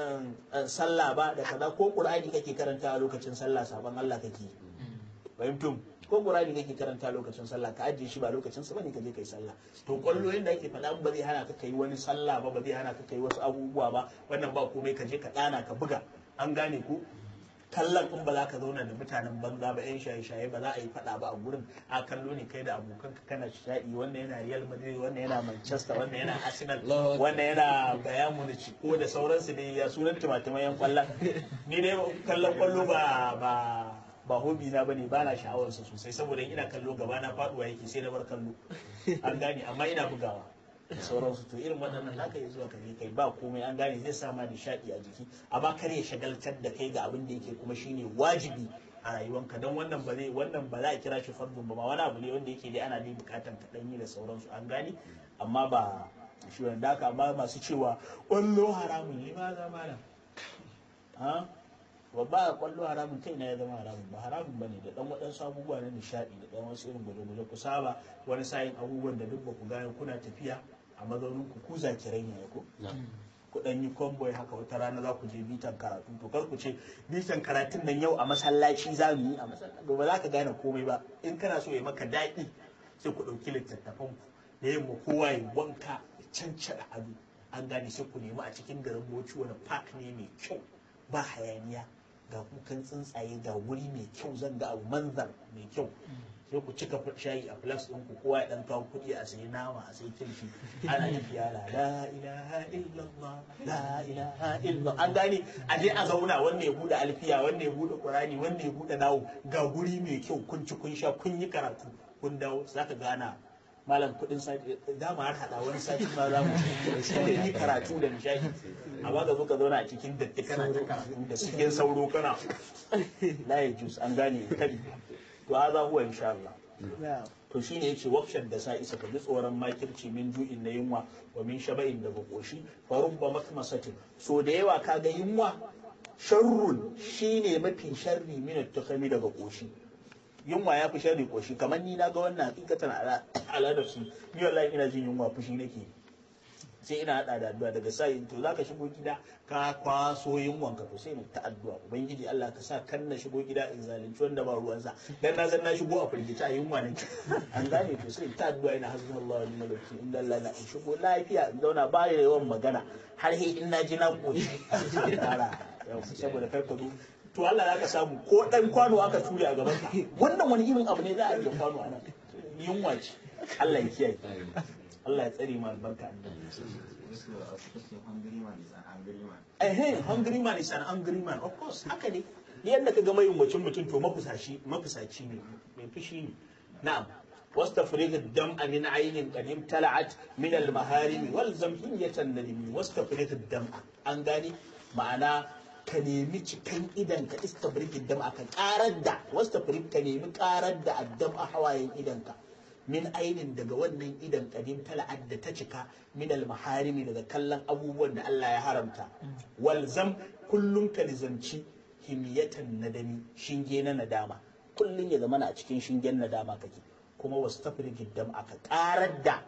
sallah ba da kaza ko qur'ani kake karanta a lokacin sallah sabon Allah kake fahimtum ko qur'ani kake karanta lokacin sallah ka ajiye shi ba lokacin sa bane ka je kai sallah to kwallo yanda ake faɗa ba zai hana ka kai wani sallah ba ba zai hana ka kai wasu abubuwa ba wannan ba komai ka je ka dana ka buga an gane ku kallon in ba za ka zauna da mutanen banza ba yan shaye-shaye ba za a yi faɗa ba a gurin a kallo ne kai da abokan ka kana shaɗi wannan yana Real Madrid wannan yana Manchester wannan yana Arsenal wannan yana Bayern Munich ko da sauransu ne ya sunan timatimai yan kwallon ni dai kallon kwallo ba ba ba hobi na bane ba na sha'awarsa sosai saboda ina kallo gaba na faduwa yake sai na bar kallo an gane amma ina bugawa da sauransu to irin waɗannan za ka yi zuwa kare kai ba komai an gane zai sama nishaɗi a jiki amma kar ya shagaltar da kai ga abin da yake kuma shine wajibi a rayuwanka don wannan ba zai wannan ba za a kira shi fardun ba ma wani abu ne wanda yake dai ana dai bukatan ka yi da sauransu an gane amma ba shi wanda haka amma masu cewa ƙwallo haramun ne ma za malam ha babba a kwallo haramun kai na ya zama haramun ba haramun bane da dan waɗansu abubuwa na nishaɗi da dan wasu irin gwaje-gwaje ku saba wani sa'in abubuwan da duk ba ku gane kuna tafiya a mazaunin ku ku zakirai ne ko ku dan yi convoy haka wata rana za ku je bitan karatu to kar ku ce bitan karatun nan yau a masallaci za mu yi a masallaci ba za ka gane komai ba in kana so ya maka daɗi sai ku ɗauki littattafan ku da yamma kowa ya wanka ya cancaɗa ado an gane sai ku nemi a cikin garin boci wani park ne mai kyau ba hayaniya ga kukan tsuntsaye ga wuri mai kyau zan ga abu manzar mai kyau sai ku cika shayi a flax ɗin ku kowa ya ɗan kawo kuɗi a sayi nama a sayi kilishi ana tafiya la la ilaha illallah la ilaha illallah an gane a je a zauna wanda ya buɗe alfiya wanda ya buɗe qur'ani wanda ya buɗe nawo ga guri mai kyau kun ci kun sha kun yi karatu kun dawo zaka gana malam kudin sati dama har hada wani sati ma za mu yi karatu da nishadi amma ga zo ka zauna a cikin datti kana ta karatu da cikin sauro kana la ya jus an gane kadi to haza huwa insha Allah to shine yace wakshan da sa isa ka ji tsoron makirci min ju'in na yunwa wa min shaba'in da bakoshi fa rubba makmasatin so da yawa kaga yunwa sharrun shine mafi sharri min at-tukhami daga koshi yunwa ya fi sharri koshi kamar ni na ga wannan hakikatan al'adar su ni wallahi ina jin yunwa fushi nake sai ina hada da addu'a daga sai to zaka shigo gida ka kwaso yunwan ka to sai ni ta addu'a ubangiji Allah ka sa kan na shigo gida in zalunci wanda ba ruwan sa dan na san na shigo a firgita yunwa ne an gane to sai ta addu'a ina hasbunallahu wa ni'mal wakeel inda Allah na in shigo lafiya in zauna ba da yawan magana har he in na ji na koshi saboda kar ka zo to Allah za ka samu ko dan kwano aka ture a gaban ka wannan wani irin abu ne za a yi kwano a nan yunwa ce Allah ya kiyaye Allah ya tsare mu albarka eh hungry man is an angry man of course haka ne yadda ka ga mai mutum mutum to mafusashi mafusaci ne mai fushi ne na'am واستفرغ الدمع من عين قد امتلعت من المهارم والزم حمية الندم واستفرغ الدمع an gane ma'ana ka nemi cikan idan ka istabriki dam ka karar da wasta ka nemi karar da addam a hawayen idanka min ainin daga wannan idan kadim tala'ad da ta cika min almaharimi daga kallon abubuwan da Allah ya haramta walzam kullum ka nizamci himiyatan nadami shinge na nadama kullum ya zama a cikin shingen nadama kake kuma wasu tafrikin dam aka karar da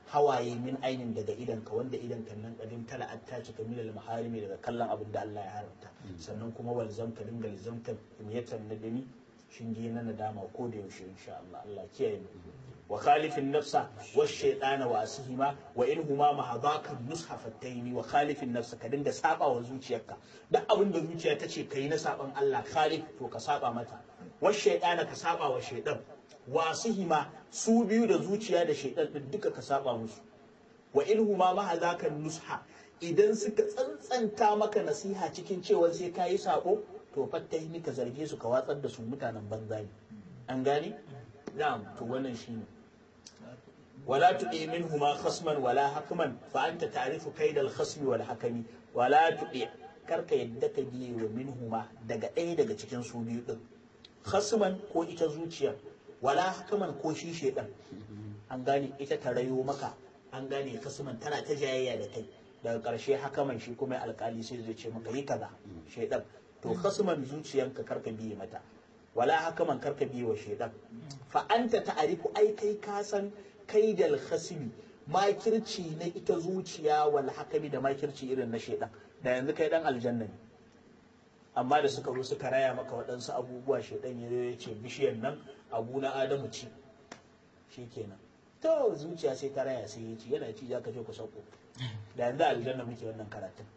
hawaye min ainin daga idanka wanda idanka nan kadin tala ta cika milal maharimi daga kallon abin da Allah ya haramta sannan kuma walzam ka dinga lizamtar imyatan nadami shinge na nadama ko da yaushe insha Allah Allah kiyaye mu wa khalifin nafsa wa shaytana wa asihima wa in huma mahadaka nusha fattaini wa khalifin nafsa ka dinga saba wa zuciyarka duk abin da zuciya ta ce kai na saban Allah khalif to ka saba mata wa shaytana ka saba wa shaytan wa asihima su biyu da zuciya da shaytan din duka ka saba musu wa in huma mahadaka nusha idan suka tsantsanta maka nasiha cikin cewa sai kayi sako to fattaini ka zarge su ka watsar da su mutanen banza ne an gane na'am to wannan shine ولا تطيع منهما خصما ولا حكما فأنت تعرف كيد الخصم والحكم ولا تطيع karka yadda ka biye wa minhuma daga ɗaya daga cikin su biyu ɗin khasman ko ita zuciya wala hakaman ko shi shedan an gane ita ta rayo maka an gane khasman tana ta jayayya da kai daga ƙarshe hakaman shi kuma alƙali sai zai ce maka yi kaza shedan to khasman zuciyanka karka biye mata wala hakaman karka biye wa shedan fa anta ta'rifu ai kai ka san kaidal khasimi makirci na ita zuciya wal hakami da makirci irin na shaidan da yanzu kai dan aljanna ne amma da suka zo suka raya maka waɗansu abubuwa shaidan ya zo ya ce bishiyar nan abu na adamu ci shikenan to zuciya sai ta raya sai ya ci yana ci za ka je ku sauko da yanzu aljanna muke wannan karatun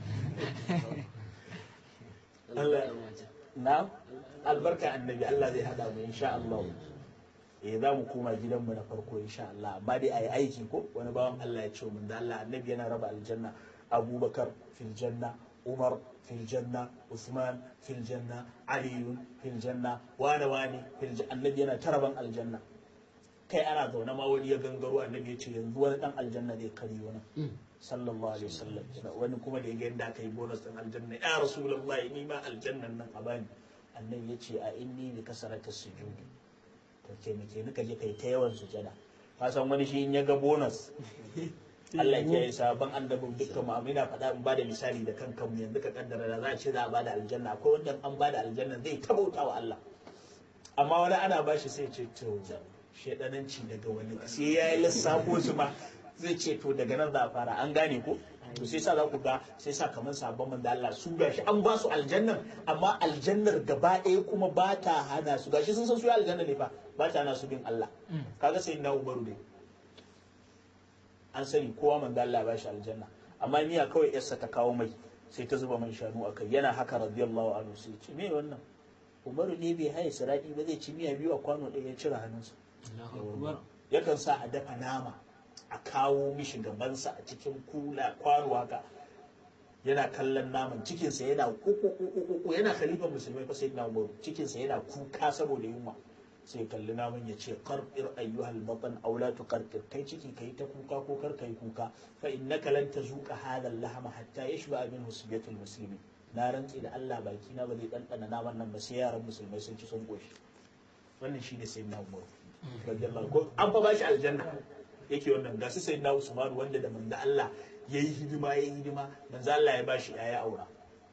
Allah na albarka annabi Allah zai hada mu insha Allah eh za mu koma gidanmu na farko insha Allah amma dai ayi aiki ko wani bawan Allah ya ce mun da Allah annabi yana raba aljanna Abubakar fil janna Umar fil janna Usman fil janna Ali fil janna wani wani fil janna annabi yana taraban aljanna kai ana zaune ma wani ya gangaro annabi ya ce yanzu wani dan aljanna zai kari wani sallallahu alaihi wasallam wani kuma da ya ga yadda aka yi bonus din aljanna ya rasulullahi ni ma aljannan nan a bani annabi ya ce a inni bi kasarata sujudi to taimake ni ka je kai ta yawan sujada ka san wani shi in ya ga bonus Allah ya yi sabon annabin dukkan mu ina faɗa in bada misali da kan kanmu yanzu ka kaddara da za a ce za a bada aljanna akwai wanda an bada aljanna zai tabauta wa Allah amma wani ana bashi sai ce to shedananci daga wani sai ya yi lissafo su ma zai ce to daga nan za a fara an gane ko to sai sa za ku ga sai sa kamar sabon manzo Allah su gashi an ba su aljannar amma aljannar gaba ɗaya kuma ba ta hana su gashi sun san su aljanna ne fa ba ta hana su bin Allah kaga sai na umaru ne an sani kowa manzo Allah ba shi aljanna amma miya kawai yarsa ta kawo mai sai ta zuba man shanu akai yana haka radiyallahu anhu sai ce me wannan umaru ne bai haye sirati ba zai ci miya biyu a kwano ɗaya ya cire hannunsa yakan sa a dafa nama a kawo mishi gabansa a cikin kula kwano haka yana kallon naman cikinsa yana kuku yana khalifan musulmai fa sayyidina Umar cikinsa yana kuka saboda yunwa sai kalli naman ya ce qarqir ayyuhal batan aw la tuqarqir kai ciki kai ta kuka ko kar kai kuka fa innaka lan tazuqa hadha al-lahma hatta yashba minhu sibiyatul muslimin na rantsi da Allah baki na ba zai dandana naman nan ba sai yaran musulmai sun ci sun goshi wannan shine sayyidina Umar radiyallahu ko an fa bashi aljanna yake wannan gasu sai na Usman wanda da manzo Allah yayi hidima yayi hidima manzo Allah ya bashi yaya aura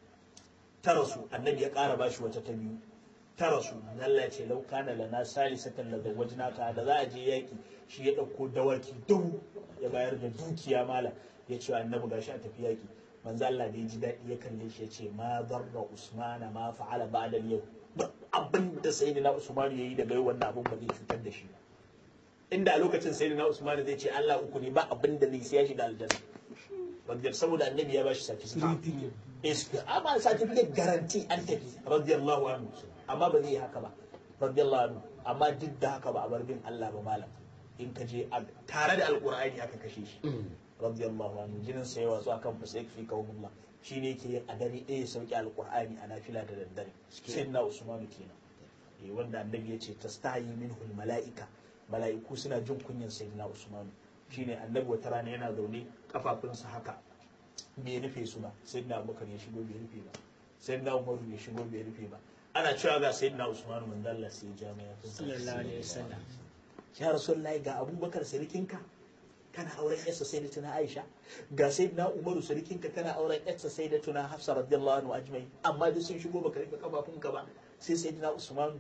ta rasu annabi ya ƙara bashi wata ta biyu ta rasu manzo Allah ya ce lau kana lana salisatan la zawajnaka da za a je yaki shi ya dauko dawaki dubu ya bayar da dukiya mala ya ce annabi gashi a tafi yaki manzo Allah da ya ji daɗi ya kalle shi ya ce ma darra usmana ma fa'ala ba'da yau abin da sayyidina usman yayi daga yau wannan abin ba zai cutar da shi ba inda a lokacin sai na Usman zai ce Allah uku ne ba abin da zai siya shi da aljanna radiyar saboda annabi ya bashi certificate is amma certificate garanti an tafi radiyallahu anhu amma ba zai yi haka ba radiyallahu anhu amma duk da haka ba a bar bin Allah ba malam in ka je tare da alqur'ani aka kashe shi radiyallahu anhu jinin sa yawa zuwa kan fasik fi kaumullah shine yake yin a dare ɗaya sauki alqur'ani a nafila da daddare sai na Usman kenan eh wanda annabi ya ce tastahi minhu mala'ika mala'iku suna jin kunyan sayyidina Usman shine annabi wata rana yana zaune kafafunsa haka bai rufe su ba sayyidina Abubakar ya shigo bai rufe ba sayyidina Umar ya shigo bai rufe ba ana cewa ga sayyidina Usman mun dalla sai jami'a sallallahu alaihi wasallam ya rasulullahi ga Abubakar sirikinka kana auren yarsa sai da tuna Aisha ga sayyidina Umaru sirikinka kana auren yarsa sai da tuna Hafsa radiyallahu anhu ajmai amma duk sun shigo baka rufe kafafunka ba sai sayyidina Usman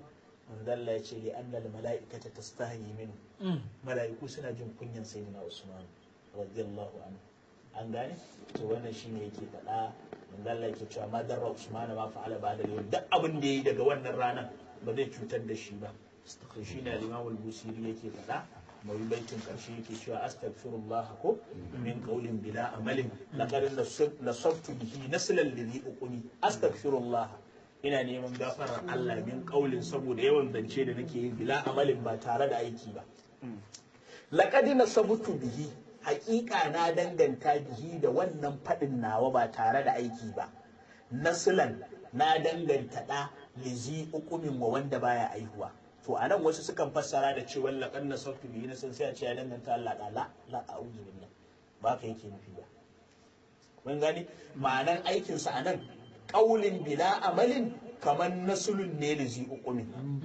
manzo Allah ya ce li anna al mala'ikata tastahi minhu mala'iku suna jin kunyan sayyidina Usman radiyallahu anhu an gane to wannan shine yake faɗa manzo Allah yake cewa ma darra Usman ma fa'ala ba da yau duk abin da yayi daga wannan ranar ba zai cutar da shi ba to shine al-Imam al-Busiri yake faɗa mai baitin karshe yake cewa astaghfirullah ko min qawlin bila amalin laqad nasabtu bihi naslan lidhi uquni astaghfirullah ina neman gafarar Allah min qawlin saboda yawan zance da nake yi bila amalin ba tare da aiki ba laqad nasabtu bihi haƙiƙa na danganta bihi da wannan faɗin nawa ba tare da aiki ba naslan na danganta ɗa lizi ukumin wa wanda baya aihuwa to a nan wasu sukan fassara da cewa laƙan na sautu biyu na sun sai a ce ya danganta Allah da la la a'udhu billah ba ka yake nufi ba mun gani ma'anan aikinsa a nan ƙaulin bila amalin kamar nasulun ne lizi ukumin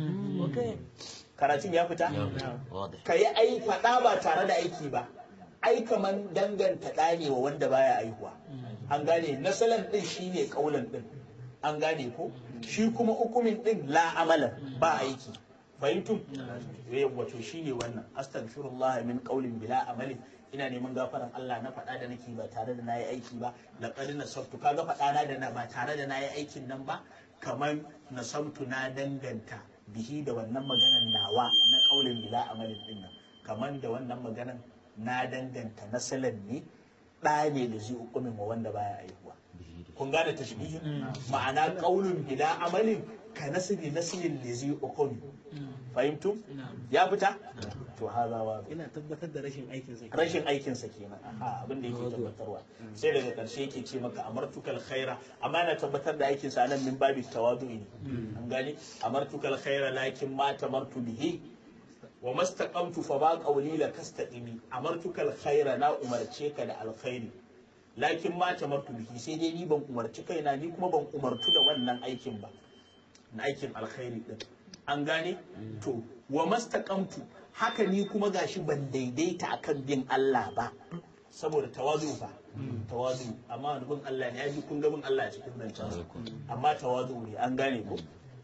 karatun ya fita ka yi ai faɗa ba tare da aiki ba ai kaman danganta ɗa ne wa wanda baya aihuwa an gane nasalan ɗin shine ƙaulan ɗin an gane ko shi kuma hukumin ɗin la amalan ba aiki fahimtum wato shine wannan astaghfirullah min qaulin bila amalin ina neman gafaran Allah na faɗa da nake ba tare da nayi aiki ba laqad nasabtu kaga faɗa na da na ba tare da nayi aikin nan ba kamar nasabtu na danganta bihi da wannan maganan nawa na qaulin bila amalin din nan kamar da wannan maganan na danganta nasalan ne ɗa ne da zai hukumin wa wanda baya aihuwa kun gane tashbihin ma'ana qaulun bila amalin ka nasibi nasilin da zai hukumi fahimtu ya fita to haza wa ina tabbatar da rashin aikin sa rashin aikinsa kenan aha abin da yake tabbatarwa sai daga karshe yake ce maka amartukal khaira amma yana tabbatar da aikinsa nan min babi tawadu ne an gani amartukal khaira lakin ma tamartu bihi wa mastaqamtu fa ba qawli la kastaqimi amartukal khaira na umarce ka da alkhairi lakin ma tamartu bihi sai dai ni ban umarci kaina ni kuma ban umartu da wannan aikin ba na aikin alkhairi din an gane to wa mastaqamtu haka ni kuma gashi ban daidaita akan bin Allah ba saboda tawazu fa tawazu amma wani bin Allah ne yaji kun ga bin Allah a cikin zancen amma tawazu ne an gane ko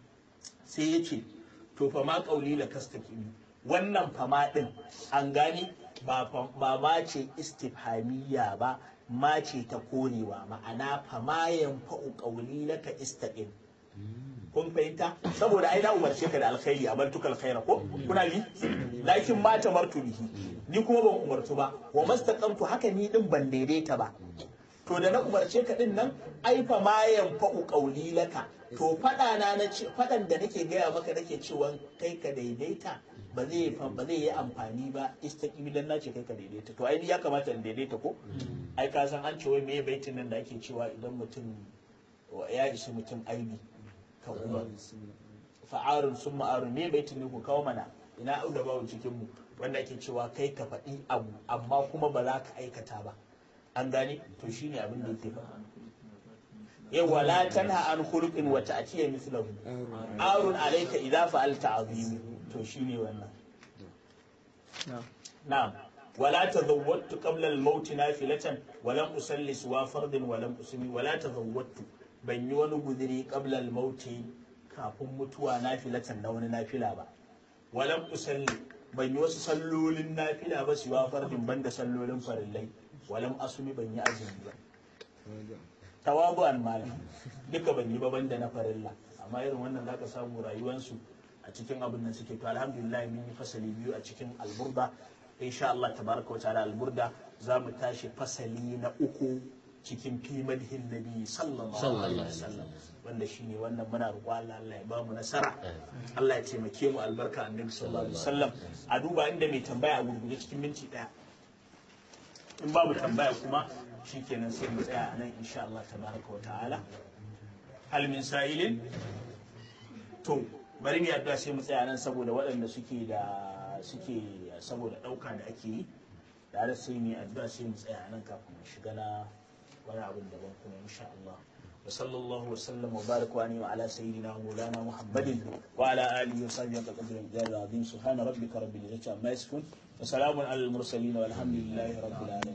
sai ya ce to fa ma qauli la kastaqimi wannan fama din an gane ba ba ma ce istifhamiyya ba ma ce ta korewa ma'ana fama yanfa'u qauli laka istaqim kun fahimta saboda ai na umarce ka da alkhairi a bartuka alkhaira ko kuna bi lakin ma ta martu bihi ni kuma ban umartu ba wa mastaqamtu haka ni din ban daidaita ba to da na umarce ka din nan ai fa ma yanfa'u qawli laka to fada na na ce fadan da nake gaya maka nake cewa kai ka daidaita ba zai ba zai yi amfani ba istaqimi dan nace kai ka daidaita to ai ya kamata in daidaita ko ai ka san an ce wai me baitin nan da ake cewa idan mutum ya isi mutum aibi ka umar fa'arun sun ma'arun me baitin ne ku kawo mana ina au da babu cikin mu wanda ake cewa kai ka faɗi abu amma kuma ba za ka aikata ba an gane to shine abin da yake faɗa yawa la tanha an khuluqin wa ta'tiya mithlahu arun alayka idza fa'alta azimi to shine wannan na'am ولا تزودت قبل الموت نافلة ولم أصلي سوى فرض ولم أسمي ولا تزودت ban yi wani guduri qablal mauti kafin mutuwa nafilatan na wani nafila ba walam usalli ban yi wasu sallolin nafila ba siwa fardin banda sallolin farillai walam asumi ban yi azumi ba tawabu an malam duka ban yi ba banda na farilla amma irin wannan zaka samu rayuwansu a cikin abin nan suke to alhamdulillah mun yi fasali biyu a cikin alburda insha Allah tabaraka wa ta'ala alburda za mu tashi fasali na uku cikin fi madhin nabi sallallahu alaihi wasallam wanda shine wannan muna roƙo Allah Allah ya bamu nasara Allah ya taimake mu albarka annabi sallallahu alaihi wasallam a duba inda mai tambaya a gurguje cikin minti daya in babu tambaya kuma shikenan sai mu tsaya a nan insha Allah tabaraka wa ta'ala hal min sa'ilin to bari mu yadda sai mu tsaya nan saboda waɗanda suke da suke saboda ɗauka da ake yi da sai mu yi addu'a sai mu tsaya nan kafin mu shiga na wani abin daban kuma insha Allah wa sallallahu wa sallam wa baraka wa wa ala sayyidina maulana muhammadin wa ala alihi wa sahbihi wa qadri al-azim subhana rabbika rabbil izzati amma yasifun wa salamun alal mursalin walhamdulillahi rabbil alamin